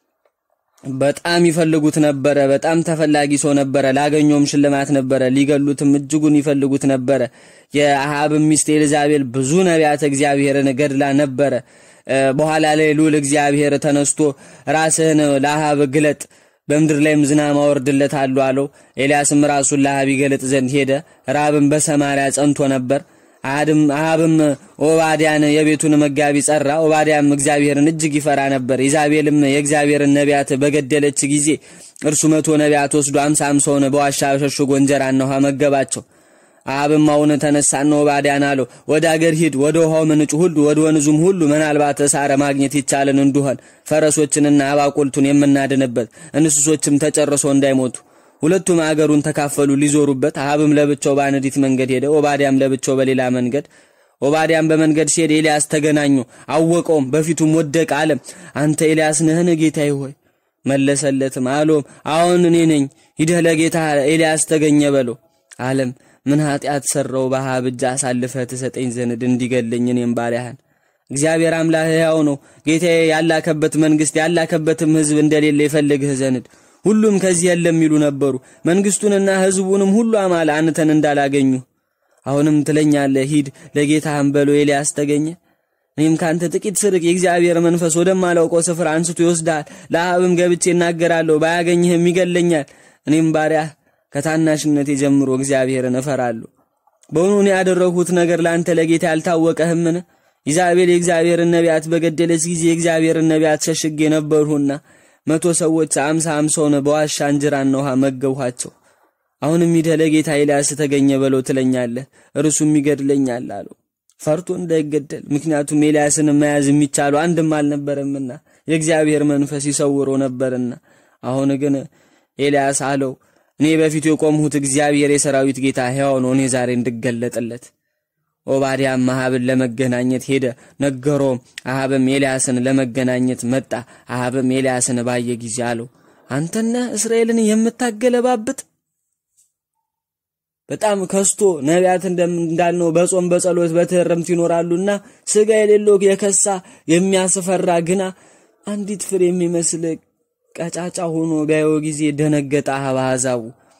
በጣም ይፈልጉት ነበረ። በጣም ተፈላጊ ሰው ነበረ። ላገኘውም ሽልማት ነበረ። ሊገሉትም እጅጉን ይፈልጉት ነበረ። የአሃብ ሚስት ኤልዛቤል ብዙ ነቢያተ እግዚአብሔርን ገድላ ነበረ። በኋላ ላይ ልዑል እግዚአብሔር ተነስቶ ራስህን ለአሃብ ግለጥ፣ በምድር ላይም ዝናብ አወርድለታለሁ አለው። ኤልያስም ራሱን ለአሃብ ይገለጥ ዘንድ ሄደ። ራብም በሰማርያ ጸንቶ ነበር። አሃብም ኦባዲያን የቤቱን መጋቢ ጸራ። ኦባዲያም እግዚአብሔርን እጅግ ይፈራ ነበር። ኢዛቤልም የእግዚአብሔርን ነቢያት በገደለች ጊዜ እርሱ መቶ ነቢያት ወስዶ አምሳ አምሳውን በዋሻ ሸሽጎ እንጀራና ውሃ መገባቸው። አሃብም አሁን ተነሳና ኦባዲያን አለው፣ ወደ አገር ሂድ፣ ወደ ውሃው ምንጭ ሁሉ ወደ ወንዙም ሁሉ ምናልባት ሳረ ማግኘት ይቻልን እንደሆን ፈረሶችንና አባቁልቱን የምናድንበት እንስሶችም ተጨርሶ እንዳይሞቱ ሁለቱም አገሩን ተካፈሉ ሊዞሩበት። አሃብም ለብቻው በአንዲት መንገድ ሄደ፣ ኦባዲያም ለብቻው በሌላ መንገድ። ኦባዲያም በመንገድ ሲሄድ ኤልያስ ተገናኙ፣ አወቀውም፣ በፊቱም ወደቀ፣ አለም አንተ ኤልያስ ነህን ጌታዬ ሆይ? መለሰለትም አሎም አሁን እኔ ነኝ፣ ሂደህ ለጌታ ኤልያስ ተገኘ በለው አለም ምን ኃጢአት ሰራው በአሃብ እጅ አሳልፈህ ትሰጠኝ ዘንድ እንዲገለኝ እኔም ባሪያህን እግዚአብሔር አምላክ ሕያው ነው ጌታዬ ያላከበት መንግስት ያላከበትም ህዝብ እንደሌለ ይፈልግህ ዘንድ ሁሉም ከዚህ የለም የሚሉ ነበሩ መንግስቱንና ህዝቡንም ሁሉ አማለ አንተን እንዳላገኙ አሁንም ትለኛለህ ሂድ ለጌታህም በሎ ኤልያስ ተገኘ እኔም ካንተ ጥቂት ስርቅ የእግዚአብሔር መንፈስ ወደማላውቀው ስፍራ አንስቶ ይወስዳል ለአብም ገብቼ እናገራለሁ ባያገኝህም ይገለኛል እኔም ባሪያህ ከታናሽነቴ ጀምሮ እግዚአብሔርን እፈራለሁ በውኑ እኔ ያደረግሁት ነገር ለአንተ ለጌታ ያልታወቀህምን ኢዛቤል የእግዚአብሔርን ነቢያት በገደለች ጊዜ የእግዚአብሔርን ነቢያት ሸሽጌ ነበርሁና መቶ ሰዎች አምሳ አምሳውን በዋሻ እንጀራና ውሃ መገብኋቸው አሁንም ሂደህ ለጌታ ኤልያስ ተገኘ በለው ትለኛለህ እርሱም ይገድለኛል አለው ፈርቶ እንዳይገደል ምክንያቱም ኤልያስን መያዝ የሚቻለው አንድም አልነበረምና የእግዚአብሔር መንፈስ ይሰውሮ ነበርና አሁን ግን ኤልያስ አለው እኔ በፊቱ የቆምሁት እግዚአብሔር የሰራዊት ጌታ ሕያው ነው እኔ ዛሬ እንድገለጥለት ኦባዲያም አሃብን ለመገናኘት ሄደ ነገሮም አሃብም ኤልያስን ለመገናኘት መጣ አሃብም ኤልያስን ባየ ጊዜ አለው አንተነ እስራኤልን የምታገለባብጥ በጣም ከስቶ ነቢያት እንዳልነው በጾም በጸሎት በትህርምት ይኖራሉና ስጋ የሌለው የከሳ የሚያስፈራ ግና አንዲት ፍሬ የሚመስል ቀጫጫ ሆኖ ቢያየው ጊዜ ደነገጠ አሕዛቡ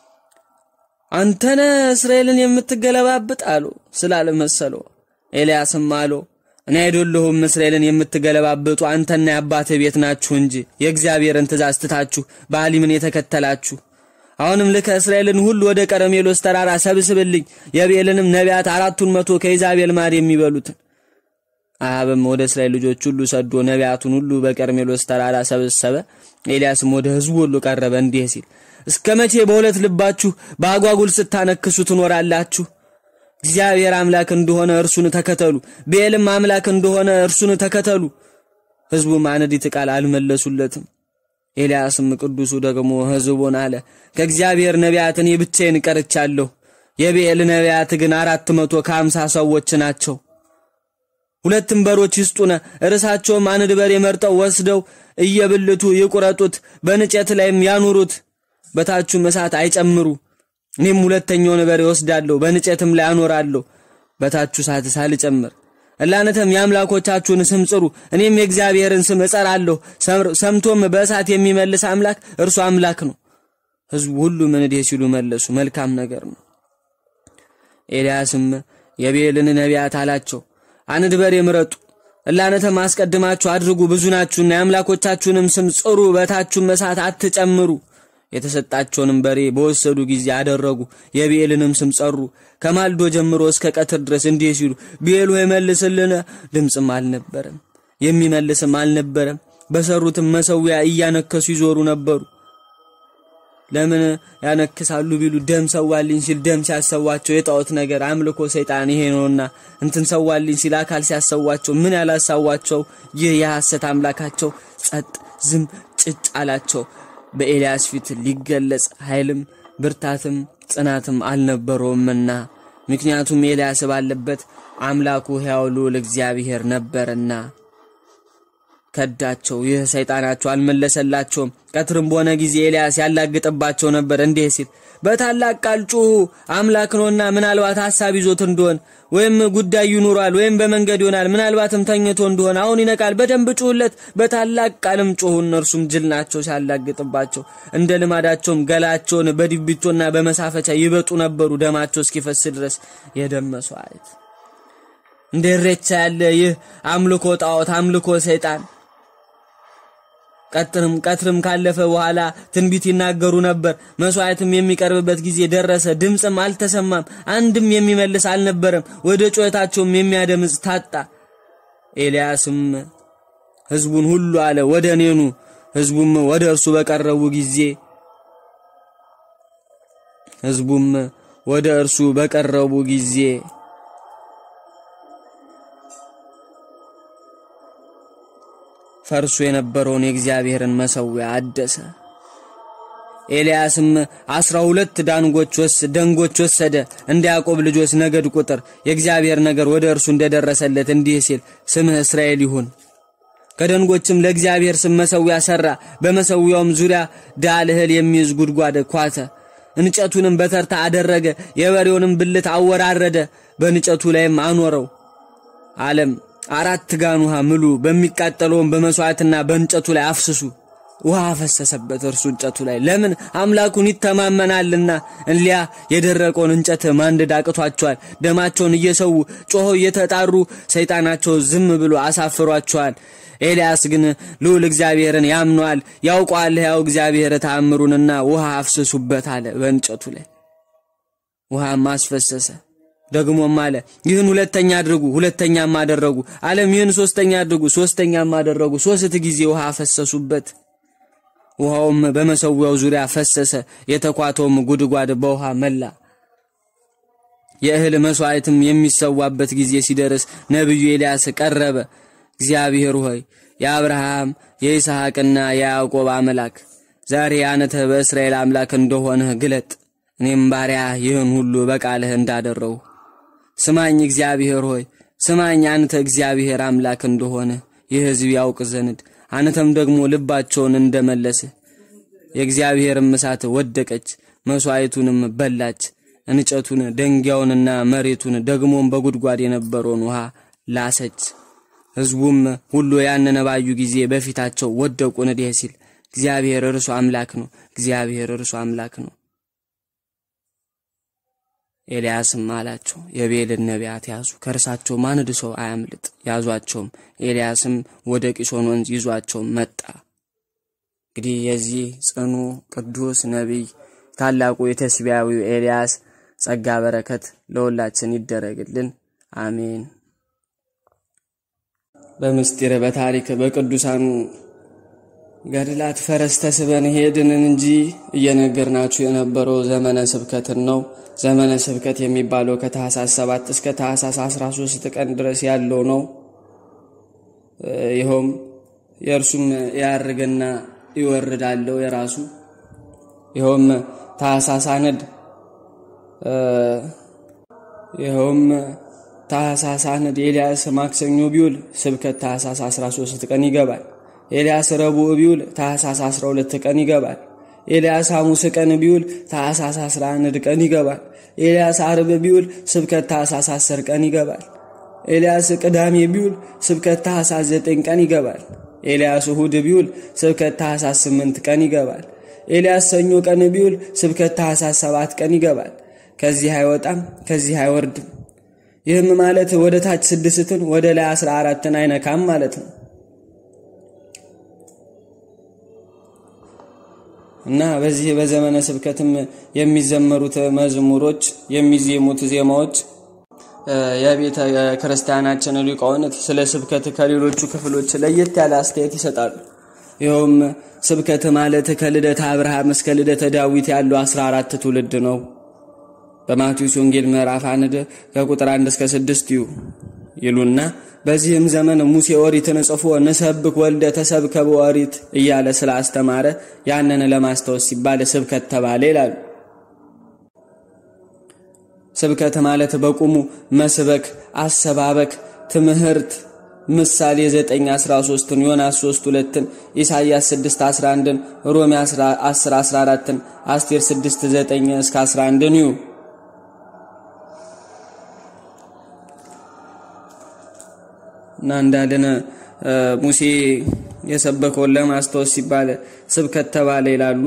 አንተነ እስራኤልን የምትገለባብጥ አሉ ስላለ መሰለው ኤልያስም አሎ እኔ አይደለሁም እስራኤልን የምትገለባብጡ አንተና የአባትህ ቤት ናችሁ እንጂ የእግዚአብሔርን ትእዛዝ ትታችሁ በአሊምን የተከተላችሁ አሁንም ልከ እስራኤልን ሁሉ ወደ ቀረሜሎስ ተራራ ሰብስብልኝ የቤልንም ነቢያት አራቱን መቶ ከኢዛቤል ማር የሚበሉትን አብም ወደ እስራኤል ልጆች ሁሉ ሰዶ ነቢያቱን ሁሉ በቀርሜሎስ ተራራ ሰበሰበ ኤልያስም ወደ ህዝቡ ሁሉ ቀረበ እንዲህ ሲል እስከ መቼ በሁለት ልባችሁ በአጓጉል ስታነክሱ ትኖራላችሁ እግዚአብሔር አምላክ እንደሆነ እርሱን ተከተሉ ቤልም አምላክ እንደሆነ እርሱን ተከተሉ ህዝቡም አንዲት ቃል አልመለሱለትም ኤልያስም ቅዱሱ ደግሞ ህዝቡን አለ ከእግዚአብሔር ነቢያት እኔ ብቻዬን ቀርቻለሁ የቤል ነቢያት ግን አራት መቶ ከአምሳ ሰዎች ናቸው ሁለትም በሮች ይስጡነ እርሳቸውም አንድ በሬ መርጠው ወስደው እየብልቱ ይቁረጡት በንጨት ላይም ያኑሩት በታቹም እሳት አይጨምሩ እኔም ሁለተኛውን በሬ ወስዳለሁ በንጨትም ላይ አኖራለሁ በታቹ እሳት ሳልጨምር እላነተም የአምላኮቻችሁን ስም ጽሩ እኔም የእግዚአብሔርን ስም እጸራለሁ ሰምቶም በእሳት የሚመልስ አምላክ እርሱ አምላክ ነው ህዝቡ ሁሉ እንዲህ ሲሉ መለሱ መልካም ነገር ነው ኤልያስም የቤልን ነቢያት አላቸው አንድ በሬ ምረጡ እላነተም አስቀድማችሁ አድርጉ ብዙ ናችሁና የአምላኮቻችሁንም ስም ጽሩ በታችሁም እሳት አትጨምሩ የተሰጣቸውንም በሬ በወሰዱ ጊዜ አደረጉ የቤልንም ስም ጸሩ ከማልዶ ጀምሮ እስከ ቀትር ድረስ እንዲህ ሲሉ ቤሉ የመልስልን ድምፅም አልነበረም የሚመልስም አልነበረም በሰሩትም መሰዊያ እያነከሱ ይዞሩ ነበሩ ለምን ያነክሳሉ ቢሉ ደም ሰዋልኝ ሲል ደም ሲያሰዋቸው የጣዖት ነገር አምልኮ ሰይጣን ይሄ ነውና እንትን ሰዋልኝ ሲል አካል ሲያሰዋቸው ምን ያላሳዋቸው ይህ የሐሰት አምላካቸው ጸጥ ዝም ጭጭ አላቸው በኤልያስ ፊት ሊገለጽ ኃይልም ብርታትም ጽናትም አልነበረውምና ምክንያቱም ኤልያስ ባለበት አምላኩ ሕያው ልዑል እግዚአብሔር ነበርና ከዳቸው። ይህ ሰይጣናቸው አልመለሰላቸውም። ቀትርም በሆነ ጊዜ ኤልያስ ያላግጥባቸው ነበር እንዲህ ሲል በታላቅ ቃል ጩኹ፣ አምላክ ነውና ምናልባት ሐሳብ ይዞት እንደሆን ወይም ጉዳይ ይኑሯል ወይም በመንገድ ይሆናል፣ ምናልባትም ተኝቶ እንደሆን አሁን ይነቃል። በደንብ ጩሁለት፣ በታላቅ ቃልም ጮኹ። እነርሱም ጅል ናቸው ሲያላግጥባቸው፣ እንደ ልማዳቸውም ገላቸውን በድቢቶና በመሳፈቻ ይበጡ ነበሩ፣ ደማቸው እስኪፈስ ድረስ የደም መሥዋዕት። እንደ እሬቻ ያለ ይህ አምልኮ ጣዖት፣ አምልኮ ሰይጣን ቀትርም ቀትርም ካለፈ በኋላ ትንቢት ይናገሩ ነበር። መስዋዕትም የሚቀርብበት ጊዜ ደረሰ። ድምፅም አልተሰማም፣ አንድም የሚመልስ አልነበረም። ወደ ጩኸታቸውም የሚያደምጽ ታጣ። ኤልያስም ሕዝቡን ሁሉ አለ፣ ወደ እኔኑ። ሕዝቡም ወደ እርሱ በቀረቡ ጊዜ ሕዝቡም ወደ እርሱ በቀረቡ ጊዜ ፈርሶ የነበረውን የእግዚአብሔርን መሠዊያ አደሰ። ኤልያስም አስራ ሁለት ዳንጎች ወስ ደንጎች ወሰደ እንደ ያዕቆብ ልጆች ነገድ ቁጥር የእግዚአብሔር ነገር ወደ እርሱ እንደደረሰለት እንዲህ ሲል ስምህ እስራኤል ይሁን። ከደንጎችም ለእግዚአብሔር ስም መሠዊያ ሠራ። በመሠዊያውም ዙሪያ ዳል እህል የሚይዝ ጉድጓድ ኳተ። እንጨቱንም በተርታ አደረገ። የበሬውንም ብልት አወራረደ፣ በእንጨቱ ላይም አኖረው አለም አራት ጋን ውሃ ምሉ፣ በሚቃጠለውም በመሥዋዕትና በእንጨቱ ላይ አፍስሱ። ውሃ አፈሰሰበት እርሱ እንጨቱ ላይ ለምን አምላኩን ይተማመናልና። እሊያ የደረቀውን እንጨት ማንደድ አቅቷቸዋል። ደማቸውን እየሰዉ ጮኸው እየተጣሩ ሰይጣናቸው ዝም ብሎ አሳፍሯቸዋል። ኤልያስ ግን ልዑል እግዚአብሔርን ያምነዋል፣ ያውቀዋል። ሕያው እግዚአብሔር ተአምሩንና ውሃ አፍስሱበት አለ። በእንጨቱ ላይ ውሃም አስፈሰሰ። ደግሞም አለ ይህን ሁለተኛ አድርጉ፣ ሁለተኛም አደረጉ። አለም ይህን ሶስተኛ አድርጉ፣ ሶስተኛም አደረጉ። ሶስት ጊዜ ውሃ አፈሰሱበት። ውሃውም በመሠዊያው ዙሪያ ፈሰሰ። የተኳተውም ጉድጓድ በውሃ መላ። የእህል መሥዋዕትም የሚሰዋበት ጊዜ ሲደርስ ነቢዩ ኤልያስ ቀረበ። እግዚአብሔር ሆይ የአብርሃም የይስሐቅና የያዕቆብ አምላክ ዛሬ አንተ በእስራኤል አምላክ እንደሆንህ ግለጥ። እኔም ባሪያ ይህን ሁሉ በቃልህ እንዳደረው ስማኝ። እግዚአብሔር ሆይ ስማኝ፣ አንተ እግዚአብሔር አምላክ እንደሆነ ይህ ሕዝብ ያውቅ ዘንድ አንተም ደግሞ ልባቸውን እንደመለስህ። የእግዚአብሔርም እሳት ወደቀች፣ መሥዋዕቱንም በላች፣ እንጨቱን ደንጊያውንና መሬቱን ደግሞም በጉድጓድ የነበረውን ውሃ ላሰች። ሕዝቡም ሁሉ ያንን ባዩ ጊዜ በፊታቸው ወደቁ፣ እንዲህ ሲል እግዚአብሔር እርሱ አምላክ ነው፣ እግዚአብሔር እርሱ አምላክ ነው። ኤልያስም አላቸው የቤልን ነቢያት ያዙ፣ ከእርሳቸውም አንድ ሰው አያምልጥ። ያዟቸውም። ኤልያስም ወደ ቂሶን ወንዝ ይዟቸው መጣ። እንግዲህ የዚህ ጽኑ ቅዱስ ነቢይ ታላቁ የተስቢያዊው ኤልያስ ጸጋ በረከት ለሁላችን ይደረግልን፣ አሜን። በምስጢር በታሪክ በቅዱሳኑ ገድላት ፈረስ ተስበን ሄድን እንጂ እየነገርናችሁ የነበረው ዘመነ ስብከትን ነው። ዘመነ ስብከት የሚባለው ከታህሳስ 7 እስከ ታህሳስ 13 ቀን ድረስ ያለው ነው። ይኸውም የእርሱም ያርግና ይወርዳለው የራሱ ይኸውም ታህሳስ አነድ ይኸውም ታህሳስ አነድ ኤልያስ ማክሰኞ ቢውል ስብከት ታህሳስ 13 ቀን ይገባል። ኤልያስ ረቡዕ ቢውል ታህሳስ 12 ቀን ይገባል። ኤልያስ ሐሙስ ቀን ቢውል ታህሳስ 11 ቀን ይገባል። ኤልያስ አርብ ቢውል ስብከት ታህሳስ 10 ቀን ይገባል። ኤልያስ ቅዳሜ ቢውል ስብከት ታህሳስ 9 ቀን ይገባል። ኤልያስ እሁድ ቢውል ስብከት ታህሳስ 8 ቀን ይገባል። ኤልያስ ሰኞ ቀን ቢውል ስብከት ታህሳስ 7 ቀን ይገባል። ከዚህ አይወጣም፣ ከዚህ አይወርድም። ይህም ማለት ወደ ታች ስድስትን ወደ ላይ 14ን አይነካም ማለት ነው። እና በዚህ በዘመነ ስብከትም የሚዘመሩት መዝሙሮች የሚዜሙት ዜማዎች የቤተ ክርስቲያናችን ሊቃውንት ስለ ስብከት ከሌሎቹ ክፍሎች ለየት ያለ አስተያየት ይሰጣሉ። ይኸውም ስብከት ማለት ከልደተ አብርሃም እስከ ልደተ ዳዊት ያለው 14 ትውልድ ነው። በማቴዎስ ወንጌል ምዕራፍ አንድ ከቁጥር 1 እስከ 6 ይሉና በዚህም ዘመን ሙሴ ኦሪትን ጽፎ ንሰብክ ወልደ ተሰብከ በኦሪት እያለ ስላስተማረ ያንን ለማስታወስ ሲባል ስብከት ተባለ ይላሉ። ስብከት ማለት በቁሙ መስበክ፣ አሰባበክ፣ ትምህርት ምሳሌ 9 13ን ዮናስ 3 2ን ኢሳይያስ 6 11ን ሮሜ 10 14ን አስቴር 6 9 እስከ 11ን ይዩ። እና እንዳለን ሙሴ የሰበከውን ለማስታወስ ሲባል ስብከት ተባለ ይላሉ።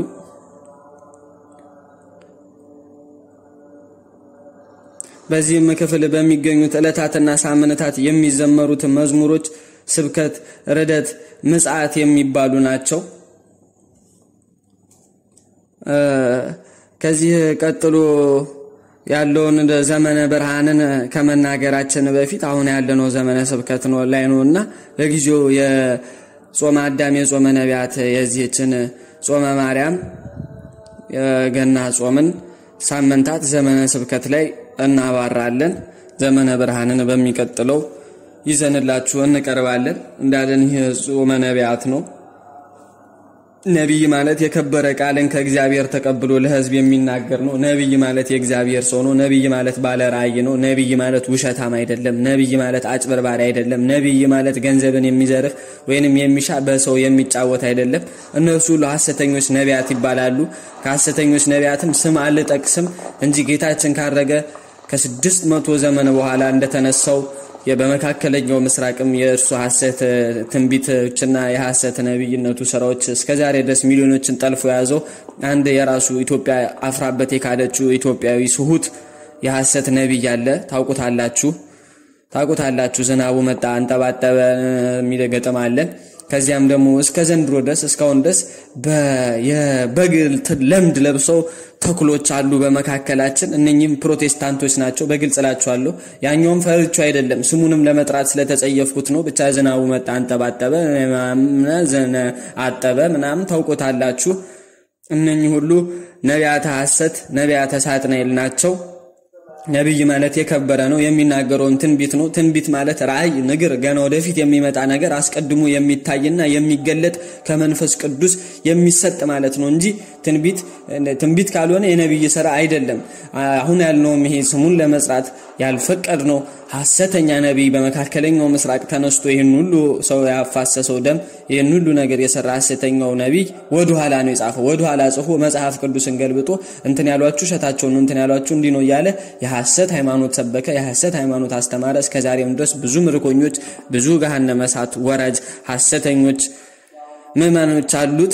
በዚህም ክፍል በሚገኙት ዕለታትና ሳምንታት የሚዘመሩት መዝሙሮች ስብከት፣ ርደት፣ ምጽአት የሚባሉ ናቸው። ከዚህ ቀጥሎ ያለውን ዘመነ ብርሃንን ከመናገራችን በፊት አሁን ያለነው ዘመነ ስብከት ነው ላይ ነው እና ለጊዜው የጾመ አዳም የጾመ ነቢያት የዚህችን ጾመ ማርያም የገና ጾምን ሳምንታት ዘመነ ስብከት ላይ እናባራለን። ዘመነ ብርሃንን በሚቀጥለው ይዘንላችሁ እንቀርባለን። እንዳለን ይህ ጾመ ነቢያት ነው። ነቢይ ማለት የከበረ ቃልን ከእግዚአብሔር ተቀብሎ ለሕዝብ የሚናገር ነው። ነቢይ ማለት የእግዚአብሔር ሰው ነው። ነቢይ ማለት ባለ ራእይ ነው። ነቢይ ማለት ውሸታም አይደለም። ነቢይ ማለት አጭበርባሪ አይደለም። ነቢይ ማለት ገንዘብን የሚዘርፍ ወይንም የሚሻ በሰው የሚጫወት አይደለም። እነርሱ ሁሉ ሐሰተኞች ነቢያት ይባላሉ። ከሐሰተኞች ነቢያትም ስም አልጠቅስም እንጂ ጌታችን ካረገ ከስድስት መቶ ዘመን በኋላ እንደተነሳው በመካከለኛው ምስራቅም የእርሱ ሐሰት ትንቢቶችና የሐሰት ነቢይነቱ ስራዎች እስከዛሬ ድረስ ሚሊዮኖችን ጠልፎ የያዘው አንድ የራሱ ኢትዮጵያ አፍራበት የካደችው ኢትዮጵያዊ ስሁት የሐሰት ነቢይ አለ። ታውቁታላችሁ ታውቁታላችሁ። ዝናቡ መጣ አንጠባጠበ የሚል ገጥም አለ። ከዚያም ደግሞ እስከ ዘንድሮ ድረስ እስካሁን ድረስ የበግ ለምድ ለብሰው ተኩሎች አሉ በመካከላችን። እነኚህም ፕሮቴስታንቶች ናቸው። በግልጽ እላችኋለሁ። ያኛውም ፈርቹ አይደለም፣ ስሙንም ለመጥራት ስለተጸየፍኩት ነው። ብቻ ዝናቡ መጣ አንጠባጠበ፣ አጠበ ምናምን ታውቆታላችሁ። እነኚህ ሁሉ ነቢያተ ሐሰት ነቢያተ ሳጥናኤል ናቸው። ነቢይ ማለት የከበረ ነው። የሚናገረውን ትንቢት ነው። ትንቢት ማለት ራእይ፣ ንግር፣ ገና ወደፊት የሚመጣ ነገር አስቀድሞ የሚታይና የሚገለጥ ከመንፈስ ቅዱስ የሚሰጥ ማለት ነው እንጂ ትንቢት ትንቢት ካልሆነ የነቢይ ስራ አይደለም። አሁን ያልነውም ይሄ ስሙን ለመጥራት ያልፈቀድ ነው ሐሰተኛ ነቢይ በመካከለኛው ምስራቅ ተነስቶ ይህን ሁሉ ሰው ያፋሰሰው ደም ይህን ሁሉ ነገር የሰራ ሐሰተኛው ነቢይ ወደ ኋላ ነው የጻፈው። ወደ ኋላ ጽፎ መጽሐፍ ቅዱስን ገልብጦ እንትን ያሏችሁ እሸታቸው ነው፣ እንትን ያሏችሁ እንዲህ ነው እያለ የሐሰት ሃይማኖት ሰበከ፣ የሐሰት ሃይማኖት አስተማረ። እስከዛሬም ድረስ ብዙ ምርኮኞች፣ ብዙ ገሃነመ እሳት ወራጅ ሐሰተኞች ምዕመኖች አሉት።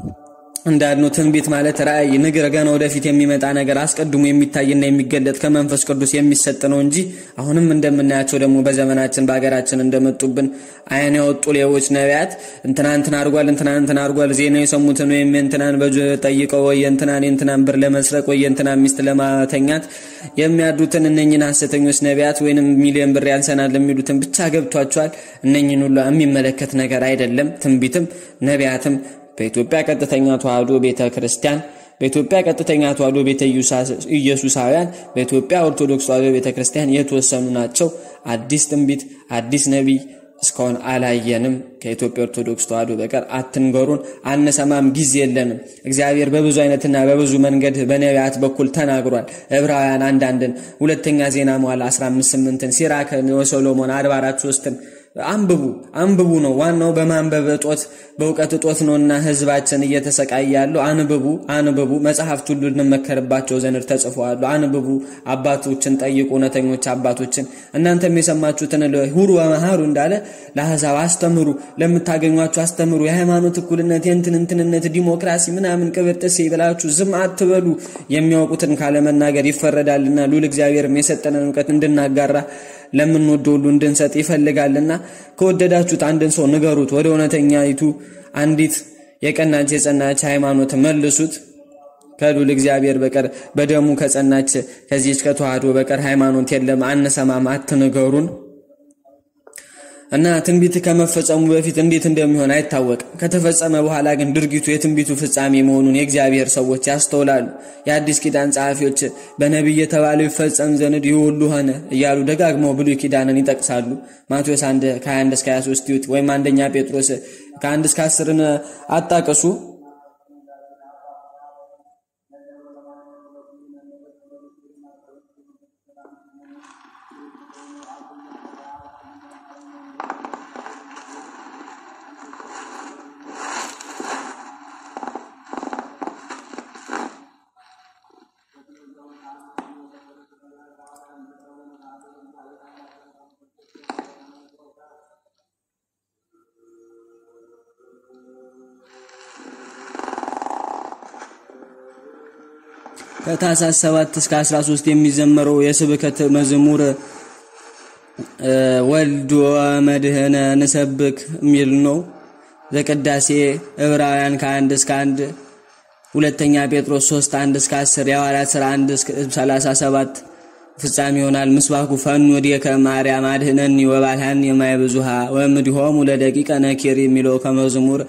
እንዳልነው ትንቢት ማለት ራእይ፣ ንግር፣ ገና ወደፊት የሚመጣ ነገር አስቀድሞ የሚታይና የሚገለጥ ከመንፈስ ቅዱስ የሚሰጥ ነው እንጂ አሁንም እንደምናያቸው ደግሞ በዘመናችን በሀገራችን እንደመጡብን አይን ያወጡ ሌቦች ነቢያት እንትና እንትና አድርጓል፣ እንትና እንትና አድርጓል፣ ዜና የሰሙትን ወይም የእንትናን በጆ ጠይቀው ወይ የእንትናን የእንትናን ብር ለመስረቅ ወይ የእንትናን ሚስት ለማተኛት የሚያዱትን እነኝን ሐሰተኞች ነቢያት ወይንም ሚሊዮን ብር ያንሰናል የሚሉትን ብቻ ገብቷቸዋል። እነኝን ሁሉ የሚመለከት ነገር አይደለም። ትንቢትም ነቢያትም በኢትዮጵያ ቀጥተኛ ተዋህዶ ቤተ ክርስቲያን በኢትዮጵያ ቀጥተኛ ተዋህዶ ቤተ ኢየሱሳውያን በኢትዮጵያ ኦርቶዶክስ ተዋህዶ ቤተ ክርስቲያን የተወሰኑ ናቸው። አዲስ ትንቢት አዲስ ነቢይ እስካሁን አላየንም። ከኢትዮጵያ ኦርቶዶክስ ተዋህዶ በቀር አትንገሩን፣ አንሰማም፣ ጊዜ የለንም። እግዚአብሔር በብዙ አይነትና በብዙ መንገድ በነቢያት በኩል ተናግሯል። ዕብራውያን አንዳንድን፣ ሁለተኛ ዜና መዋዕል 158ን፣ ሲራክን፣ የሰሎሞን 44 ሶስትን አንብቡ አንብቡ ነው ዋናው። በማንበብ እጦት በእውቀት እጦት ነውና ህዝባችን እየተሰቃየ ያለው። አንብቡ አንብቡ። መጽሐፍት ሁሉ እንመከርባቸው ዘንድ ተጽፈዋሉ። አንብቡ። አባቶችን ጠይቁ፣ እውነተኞች አባቶችን። እናንተም የሰማችሁትን ሁሩ ወመሃሩ እንዳለ ለአሕዛብ አስተምሩ፣ ለምታገኟቸው አስተምሩ። የሃይማኖት እኩልነት፣ የእንትን እንትንነት፣ ዲሞክራሲ ምናምን ቅብር ጥሴ ብላችሁ ዝም አትበሉ። የሚያውቁትን ካለመናገር ይፈረዳልና ሉል እግዚአብሔርም የሰጠንን እውቀት እንድናጋራ ለምንወደው ሁሉ እንድንሰጥ ይፈልጋልና ከወደዳችሁት አንድን ሰው ንገሩት። ወደ እውነተኛይቱ አንዲት የቀናች የጸናች ሃይማኖት መልሱት። ከሉል እግዚአብሔር በቀር በደሙ ከጸናች ከዚች ከተዋህዶ በቀር ሃይማኖት የለም። አንሰማም፣ አትንገሩን እና ትንቢት ከመፈጸሙ በፊት እንዴት እንደሚሆን አይታወቅም። ከተፈጸመ በኋላ ግን ድርጊቱ የትንቢቱ ፍጻሜ መሆኑን የእግዚአብሔር ሰዎች ያስተውላሉ። የአዲስ ኪዳን ጸሐፊዎች በነቢይ የተባለው ይፈጸም ዘንድ ይህ ሁሉ ሆነ እያሉ ደጋግመው ብሉይ ኪዳንን ይጠቅሳሉ። ማቴዎስ 1 ከ21 እስከ 23 ይዩት፣ ወይም አንደኛ ጴጥሮስ ከ1 እስከ 10ን አጣቅሱ። ከታኅሳስ 7 እስከ 13 የሚዘመረው የስብከት መዝሙር ወልድ ወመድህነ ንሰብክ የሚል ነው። ዘቅዳሴ ዕብራውያን ከአንድ እስከ አንድ ሁለተኛ ጴጥሮስ 3 1 እስከ 10 የሐዋርያት ሥራ 1 እስከ 37 ፍጻሜ ይሆናል። ምስባኩ ፈኑ ወዲከ ማርያም አድህነኒ ወባልሃን የማይብዙሃ ወምድሆሙ ለደቂቀ ነኪር የሚለው ከመዝሙር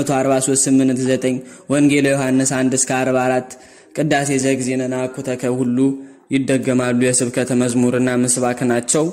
1438 ወንጌል ዮሐንስ 1 እስከ 44 ቅዳሴ ዘግዚእነ አኩተከ ሁሉ ይደገማሉ። የስብከተ መዝሙርና ምስባክ ናቸው።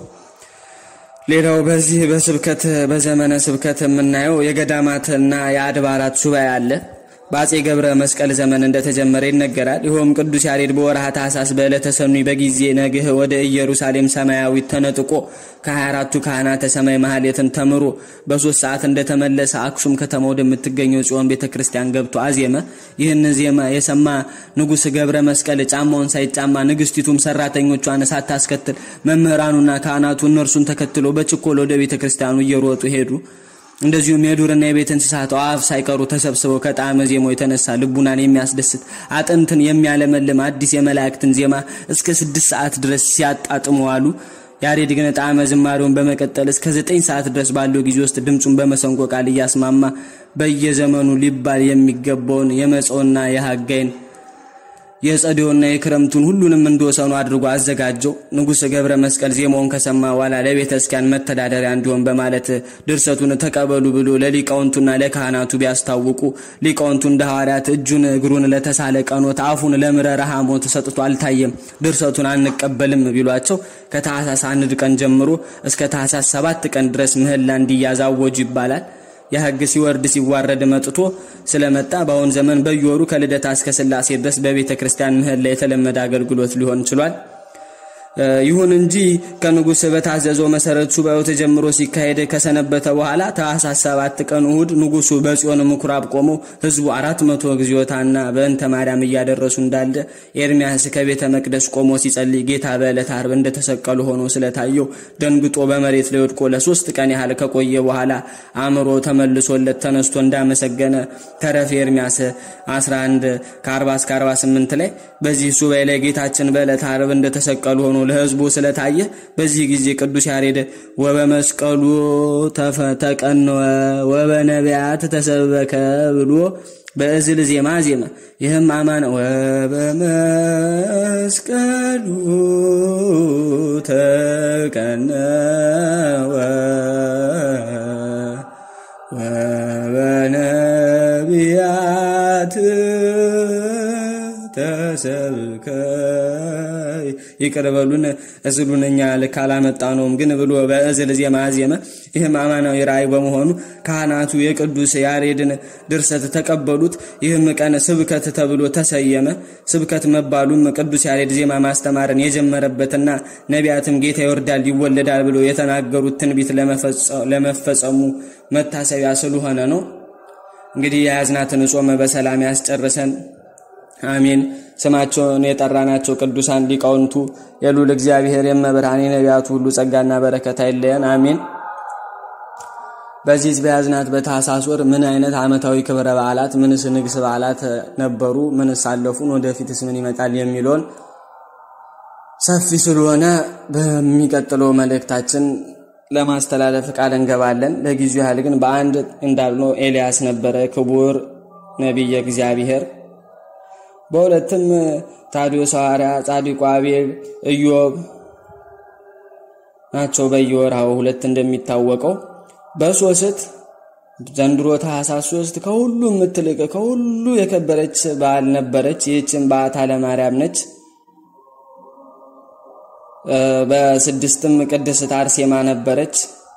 ሌላው በዚህ በስብከት በዘመነ ስብከት የምናየው የገዳማትና የአድባራት ሱባኤ አለ። በአጼ ገብረ መስቀል ዘመን እንደተጀመረ ይነገራል። ይኸውም ቅዱስ ያሬድ በወርሃ ታኅሳስ በዕለተ ሰኑይ በጊዜ ነግህ ወደ ኢየሩሳሌም ሰማያዊት ተነጥቆ ከ24ቱ ካህናተ ሰማይ ማህሌትን ተምሮ በሶስት ሰዓት እንደተመለሰ አክሱም ከተማ ወደምትገኘው ጽዮን ቤተ ክርስቲያን ገብቶ አዜመ። ይህን ዜማ የሰማ ንጉሥ ገብረ መስቀል ጫማውን ሳይጫማ ንግሥቲቱም ሰራተኞቿን ሳታስከትል መምህራኑና ካህናቱ እነርሱን ተከትሎ በችኮል ወደ ቤተ ክርስቲያኑ እየሮጡ ሄዱ። እንደዚሁም የዱርና የቤት እንስሳት አፍ ሳይቀሩ ተሰብስበው ከጣዕመ ዜማው የተነሳ ልቡናን የሚያስደስት አጥንትን የሚያለመልም አዲስ የመላእክትን ዜማ እስከ ስድስት ሰዓት ድረስ ሲያጣጥሙ አሉ። ያሬድ ግን ጣዕመ ዝማሬውን በመቀጠል እስከ ዘጠኝ ሰዓት ድረስ ባለው ጊዜ ውስጥ ድምፁን በመሰንቆ ቃል እያስማማ በየዘመኑ ሊባል የሚገባውን የመጸውና የሐጋይን የጸደውና የክረምቱን ሁሉንም እንደወሰኑ አድርጎ አዘጋጀው። ንጉሥ ገብረ መስቀል ዜማውን ከሰማ በኋላ ለቤተ ክርስቲያን መተዳደሪያ እንዲሆን በማለት ድርሰቱን ተቀበሉ ብሎ ለሊቃውንቱና ለካህናቱ ቢያስታውቁ ሊቃውንቱ እንደ ሐዋርያት እጁን እግሩን ለተሳለ ቀኖት አፉን ለምረረ ሐሞት ሰጥቶ አልታየም፣ ድርሰቱን አንቀበልም ቢሏቸው ከታኅሳስ አንድ ቀን ጀምሮ እስከ ታኅሳስ ሰባት ቀን ድረስ ምህላ እንዲያዝ አወጁ ይባላል። የሕግ ሲወርድ ሲዋረድ መጥቶ ስለመጣ በአሁን ዘመን በየወሩ ከልደታ እስከ ሥላሴ ድረስ በቤተ ክርስቲያን ምህላ የተለመደ አገልግሎት ሊሆን ችሏል። ይሁን እንጂ ከንጉሥ በታዘዘው መሰረት ሱባኤው ተጀምሮ ሲካሄድ ከሰነበተ በኋላ ታኅሳስ ሰባት ቀን እሁድ ንጉሡ በጽዮን ምኩራብ ቆመው ሕዝቡ አራት መቶ ጊዜዎታና በእንተ ማርያም እያደረሱ እንዳለ ኤርሚያስ ከቤተ መቅደስ ቆሞ ሲጸልይ ጌታ በዕለተ ዓርብ እንደተሰቀሉ ሆኖ ስለታየው ደንግጦ በመሬት ላይ ወድቆ ለሶስት ቀን ያህል ከቆየ በኋላ አእምሮ ተመልሶለት ተነስቶ እንዳመሰገነ ተረፈ ኤርሚያስ 11 ከ40 እስከ 48 ላይ በዚህ ሱባኤ ላይ ጌታችን በዕለተ ዓርብ እንደተሰቀሉ ሆኖ ለሕዝቡ ስለታየ በዚህ ጊዜ ቅዱስ ያሬድ ወበመስቀሉ ተቀነወ ወበነቢያት ተሰበከ ብሎ በእዝል ዜማ ዜመ። ይህም አማን ወበመስቀሉ ተቀነወ ወበነቢያት ተሰብከ ይቅር በሉን እዝሉን እኛ ልክ አላመጣነውም ግን ብሎ በእዝል ዜማ ዜመ። ይህም አማናዊ ራእይ በመሆኑ ካህናቱ የቅዱስ ያሬድን ድርሰት ተቀበሉት። ይህም ቀን ስብከት ተብሎ ተሰየመ። ስብከት መባሉም ቅዱስ ያሬድ ዜማ ማስተማርን የጀመረበትና ነቢያትም ጌታ ይወርዳል ይወለዳል ብሎ የተናገሩት ትንቢት ለመፈጸሙ መታሰቢያ ስለሆነ ነው። እንግዲህ የያዝናትን ጾም በሰላም ያስጨርሰን። አሜን። ስማቸውን የጠራናቸው ቅዱሳን ሊቃውንቱ የሉል እግዚአብሔር የመብርሃን የነቢያቱ ሁሉ ጸጋና በረከት አይለየን። አሜን። በዚህ በያዝናት በታኅሳስ ወር ምን አይነት ዓመታዊ ክብረ በዓላት፣ ምንስ ንግስ በዓላት ነበሩ፣ ምንስ አለፉን፣ ወደፊትስ ምን ይመጣል የሚለውን ሰፊ ስለሆነ በሚቀጥለው መልእክታችን ለማስተላለፍ ቃል እንገባለን። ለጊዜው ያህል ግን በአንድ እንዳልነው ኤልያስ ነበረ ክቡር ነቢየ እግዚአብሔር በሁለትም ታዲዮስ ሐዋርያ፣ ጻድቁ አቤል፣ ኢዮብ ናቸው በየወርሃው ሁለት እንደሚታወቀው። በሶስት ዘንድሮ ታኅሳስ ሶስት ከሁሉ የምትልቅ ከሁሉ የከበረች በዓል ነበረች። ይህችን በዓታ ለማርያም ነች። በስድስትም ቅድስት አርሴማ ነበረች።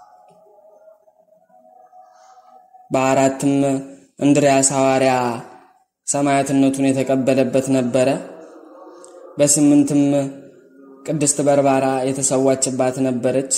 በአራትም እንድርያስ ሐዋርያ ሰማያትነቱን የተቀበለበት ነበረ። በስምንትም ቅድስት በርባራ የተሰዋችባት ነበረች።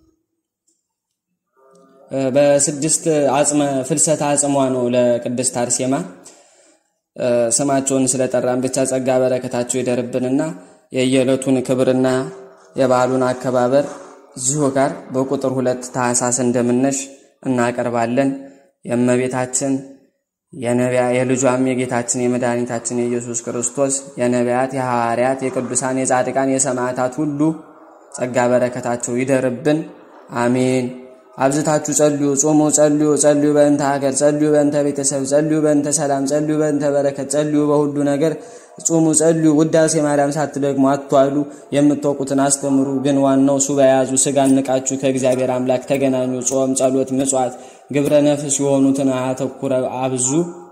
በስድስት አጽመ ፍልሰት አጽሟ ነው ለቅድስት አርሴማ። ስማቸውን ስለጠራን ብቻ ጸጋ በረከታቸው ይደርብንና የየዕለቱን ክብርና የበዓሉን አከባበር እዚሁ ጋር በቁጥር ሁለት ታኅሳስ እንደምነሽ እናቀርባለን። የእመቤታችን የነቢያ የልጇም የጌታችን የመድኃኒታችን የኢየሱስ ክርስቶስ የነቢያት የሐዋርያት የቅዱሳን የጻድቃን የሰማዕታት ሁሉ ጸጋ በረከታቸው ይደርብን፣ አሜን። አብዝታችሁ ጸልዩ፣ ጾሙ፣ ጸልዩ፣ ጸልዩ በእንተ ሀገር፣ ጸልዩ በእንተ ቤተሰብ፣ ጸልዩ በእንተ ሰላም፣ ጸልዩ በእንተ በረከት፣ ጸልዩ በሁሉ ነገር ጾሙ፣ ጸልዩ። ውዳሴ ማርያም ሳትደግሙ አትዋሉ። የምታውቁትን አስተምሩ። ግን ዋናው ሱባኤ ያዙ። ስጋ ንቃችሁ ከእግዚአብሔር አምላክ ተገናኙ። ጾም፣ ጸሎት፣ ምጽዋት፣ ግብረ ነፍስ የሆኑትን አተኩረ አብዙ።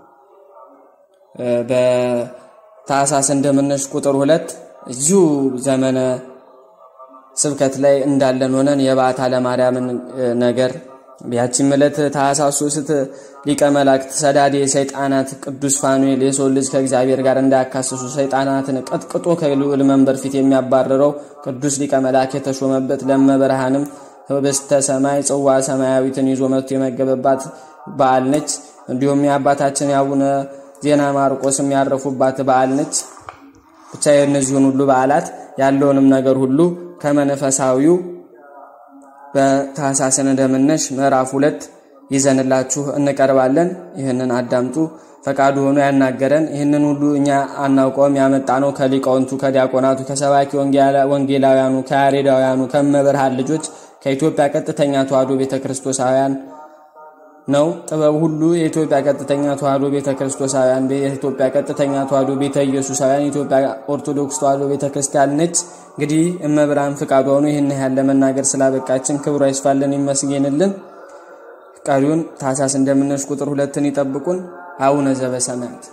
በታኅሳስ እንደምነሽ ቁጥር ሁለት እዚሁ ዘመነ ስብከት ላይ እንዳለን ሆነን የበዓታ ለማርያምን ነገር ያቺም ዕለት ታኅሳስ ሶስት ሊቀ መላእክት ሰዳዴ ሰይጣናት ቅዱስ ፋኑኤል የሰው ልጅ ከእግዚአብሔር ጋር እንዳያካስሱ ሰይጣናትን ቀጥቅጦ ከልዑል መንበር ፊት የሚያባርረው ቅዱስ ሊቀ መላእክት የተሾመበት ለመብርሃንም ህብስተ ሰማይ ጽዋ ሰማያዊትን ይዞ መጥቶ የመገበባት በዓል ነች። እንዲሁም የአባታችን የአቡነ ዜና ማርቆስ የሚያረፉባት በዓል ነች። ብቻ የእነዚሁን ሁሉ በዓላት ያለውንም ነገር ሁሉ ከመንፈሳዊው በታኅሳስን እንደምነሽ ምዕራፍ ሁለት ይዘንላችሁ እንቀርባለን። ይህንን አዳምጡ። ፈቃዱ ሆኖ ያናገረን ይህንን ሁሉ እኛ አናውቀውም። ያመጣ ነው ከሊቃውንቱ፣ ከዲያቆናቱ፣ ከሰባኪ ወንጌላውያኑ፣ ከያሬዳውያኑ፣ ከመብርሃን ልጆች ከኢትዮጵያ ቀጥተኛ ተዋሕዶ ቤተ ክርስቶሳውያን ነው። ጥበብ ሁሉ የኢትዮጵያ ቀጥተኛ ተዋሕዶ ቤተ ክርስቶሳውያን፣ የኢትዮጵያ ቀጥተኛ ተዋሕዶ ቤተ ኢየሱሳውያን፣ የኢትዮጵያ ኦርቶዶክስ ተዋሕዶ ቤተ ክርስቲያን ነች። እንግዲህ እመብርሃን ፍቃዷ ሆኖ ይህን ያህል ለመናገር ስላበቃችን ክብሯ ይስፋልን ይመስገንልን። ቀሪውን ታኅሳስ እንደምነሽ ቁጥር ሁለትን ይጠብቁን። አቡነ ዘበሰማያት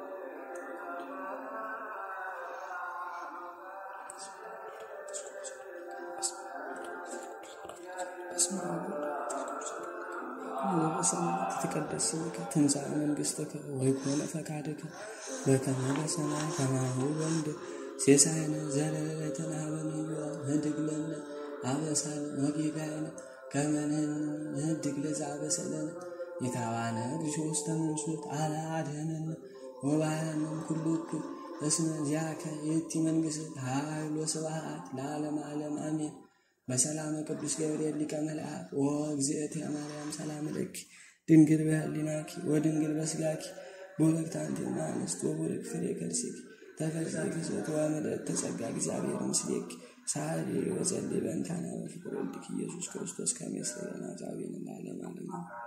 በሰማያት ይትቀደስ ስምከ ትምጻእ መንግሥትከ ወይኩን ፈቃድከ በከመ በሰማይ ከማሁ በምድር ሲሳየነ ዘለለዕለትነ ሀበነ ንኅድግ ለነ አበሳነ ወጌጋየነ ከመ ንኅድግ ለዘአበሰ ለነ ኢታብአነ እግዚኦ ውስተ መንሱት አላ አድኅነነ ወባልሐነ ኩሉ እኩይ እስመ ዚአከ ይእቲ መንግሥት ኃይል ወስብሐት ለዓለመ ዓለም አሜን። በሰላመ ቅዱስ ገብርኤል ሊቀ መልአክ ወእግዝእትየ ማርያም ሰላም ለኪ ድንግል በህሊናኪ ወድንግል በስጋኪ ቡርክት አንቲ እምአንስት ወቡርክ ፍሬ ከርሥኪ ተፈሥሒ ፍስሕት ወምልዕት ተጸጋ እግዚአብሔር ምስሌኪ ሳሊ ወጸሊ በእንታነ በፍቅር ወልድኪ ኢየሱስ ክርስቶስ ከመ ይስረይ ኃጣውኢነ ለዓለመ ዓለም።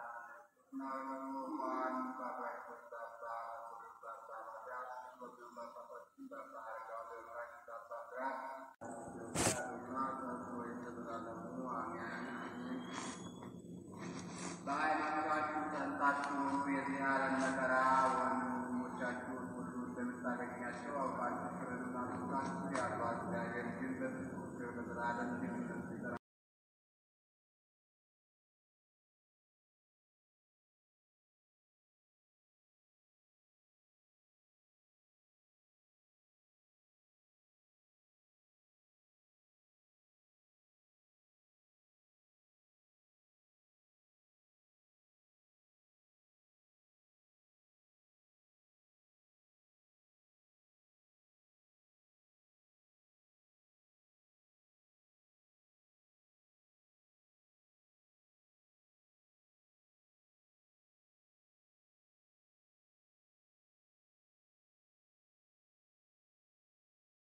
በሃይማኖታችሁ ጸንታችሁ የዚህ ዓለም መከራ ወንድሞቻችሁን ሁሉ እንደምታገኛቸው አውቃችሁ ፍርድና ትታችሁ ያሏት እግዚአብሔር ግን በፍጹም ለዘላለም